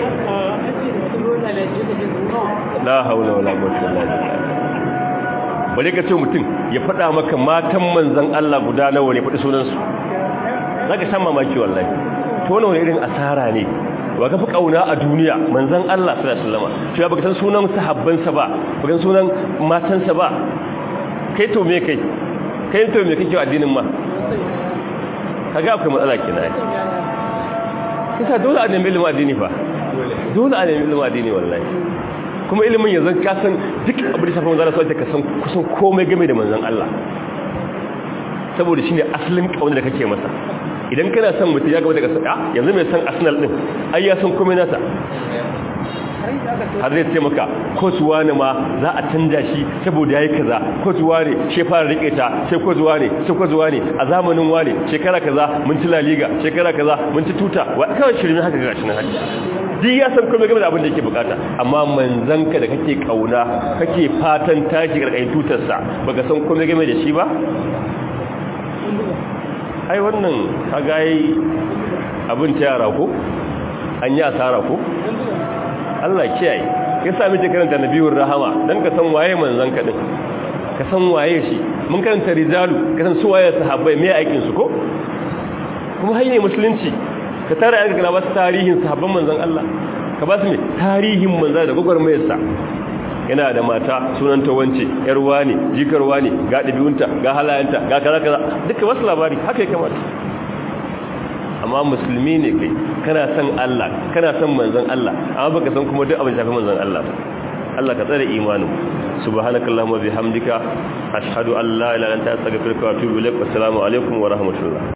la haula wala quwwata illa billah bare ka ce mutum ya faɗa maka matan manzon Allah guda nawa ne faɗi sunan su zaka san mamaki wallahi to wannan irin asara ne wa ka fi kauna a duniya manzon Allah sallallahu alaihi wasallam cewa baka san sunan sahabban sa ba baka san sunan matan sa ba kai to me kai kai to me kake addinin ma kaga akwai matsala kenan kisa dole a nemi ilimin addini fa dole a nemi ilimin addini wallahi kuma ilimin yanzu ka san duk abin da shafi manzon Allah sai ka san kusan komai game da manzon Allah saboda shine asalin kaunar da kake masa idan kana son mutum ya gaba daga sada yanzu mai san Arsenal din ai ya san komai nasa har zai ce maka kotuwa ne ma za a canja shi saboda yayi kaza kotuwa ne she fara rike ta sai kotuwa ne sai kotuwa ne a zamanin wane shekara kaza mun ci La Liga shekara kaza mun ci tuta wa kawai shirin haka gashi nan haka duk ya san komai game da abin da yake bukata amma manzanka da kake kauna kake fatan tashi karkashin tutar sa baka san komai game da shi ba ai wannan kaga yi abin ta yara ko an yi asara ko Allah kiyaye ya sami ce karanta nabiyur rahama dan ka san waye manzon ka din ka san waye shi mun karanta rijalu ka san su waye sahabbai me aikin su ko kuma hayne musulunci ka tare aika kana ba su tarihin sahabban manzon Allah ka ba su me tarihin manzon da gogormayar sa yana da mata sunanta wance yar wani jikar wani ga dabiunta ga halayenta ga kaza kaza duka wasu labari haka ya kamata amma musulmi ne kai kana son Allah kana son manzon Allah amma baka san kuma duk abin shafi manzon Allah Allah ka tsare imanin subhanakallahumma bihamdika ashhadu an la ilaha illa anta astaghfiruka wa atubu ilaik assalamu alaikum wa rahmatullah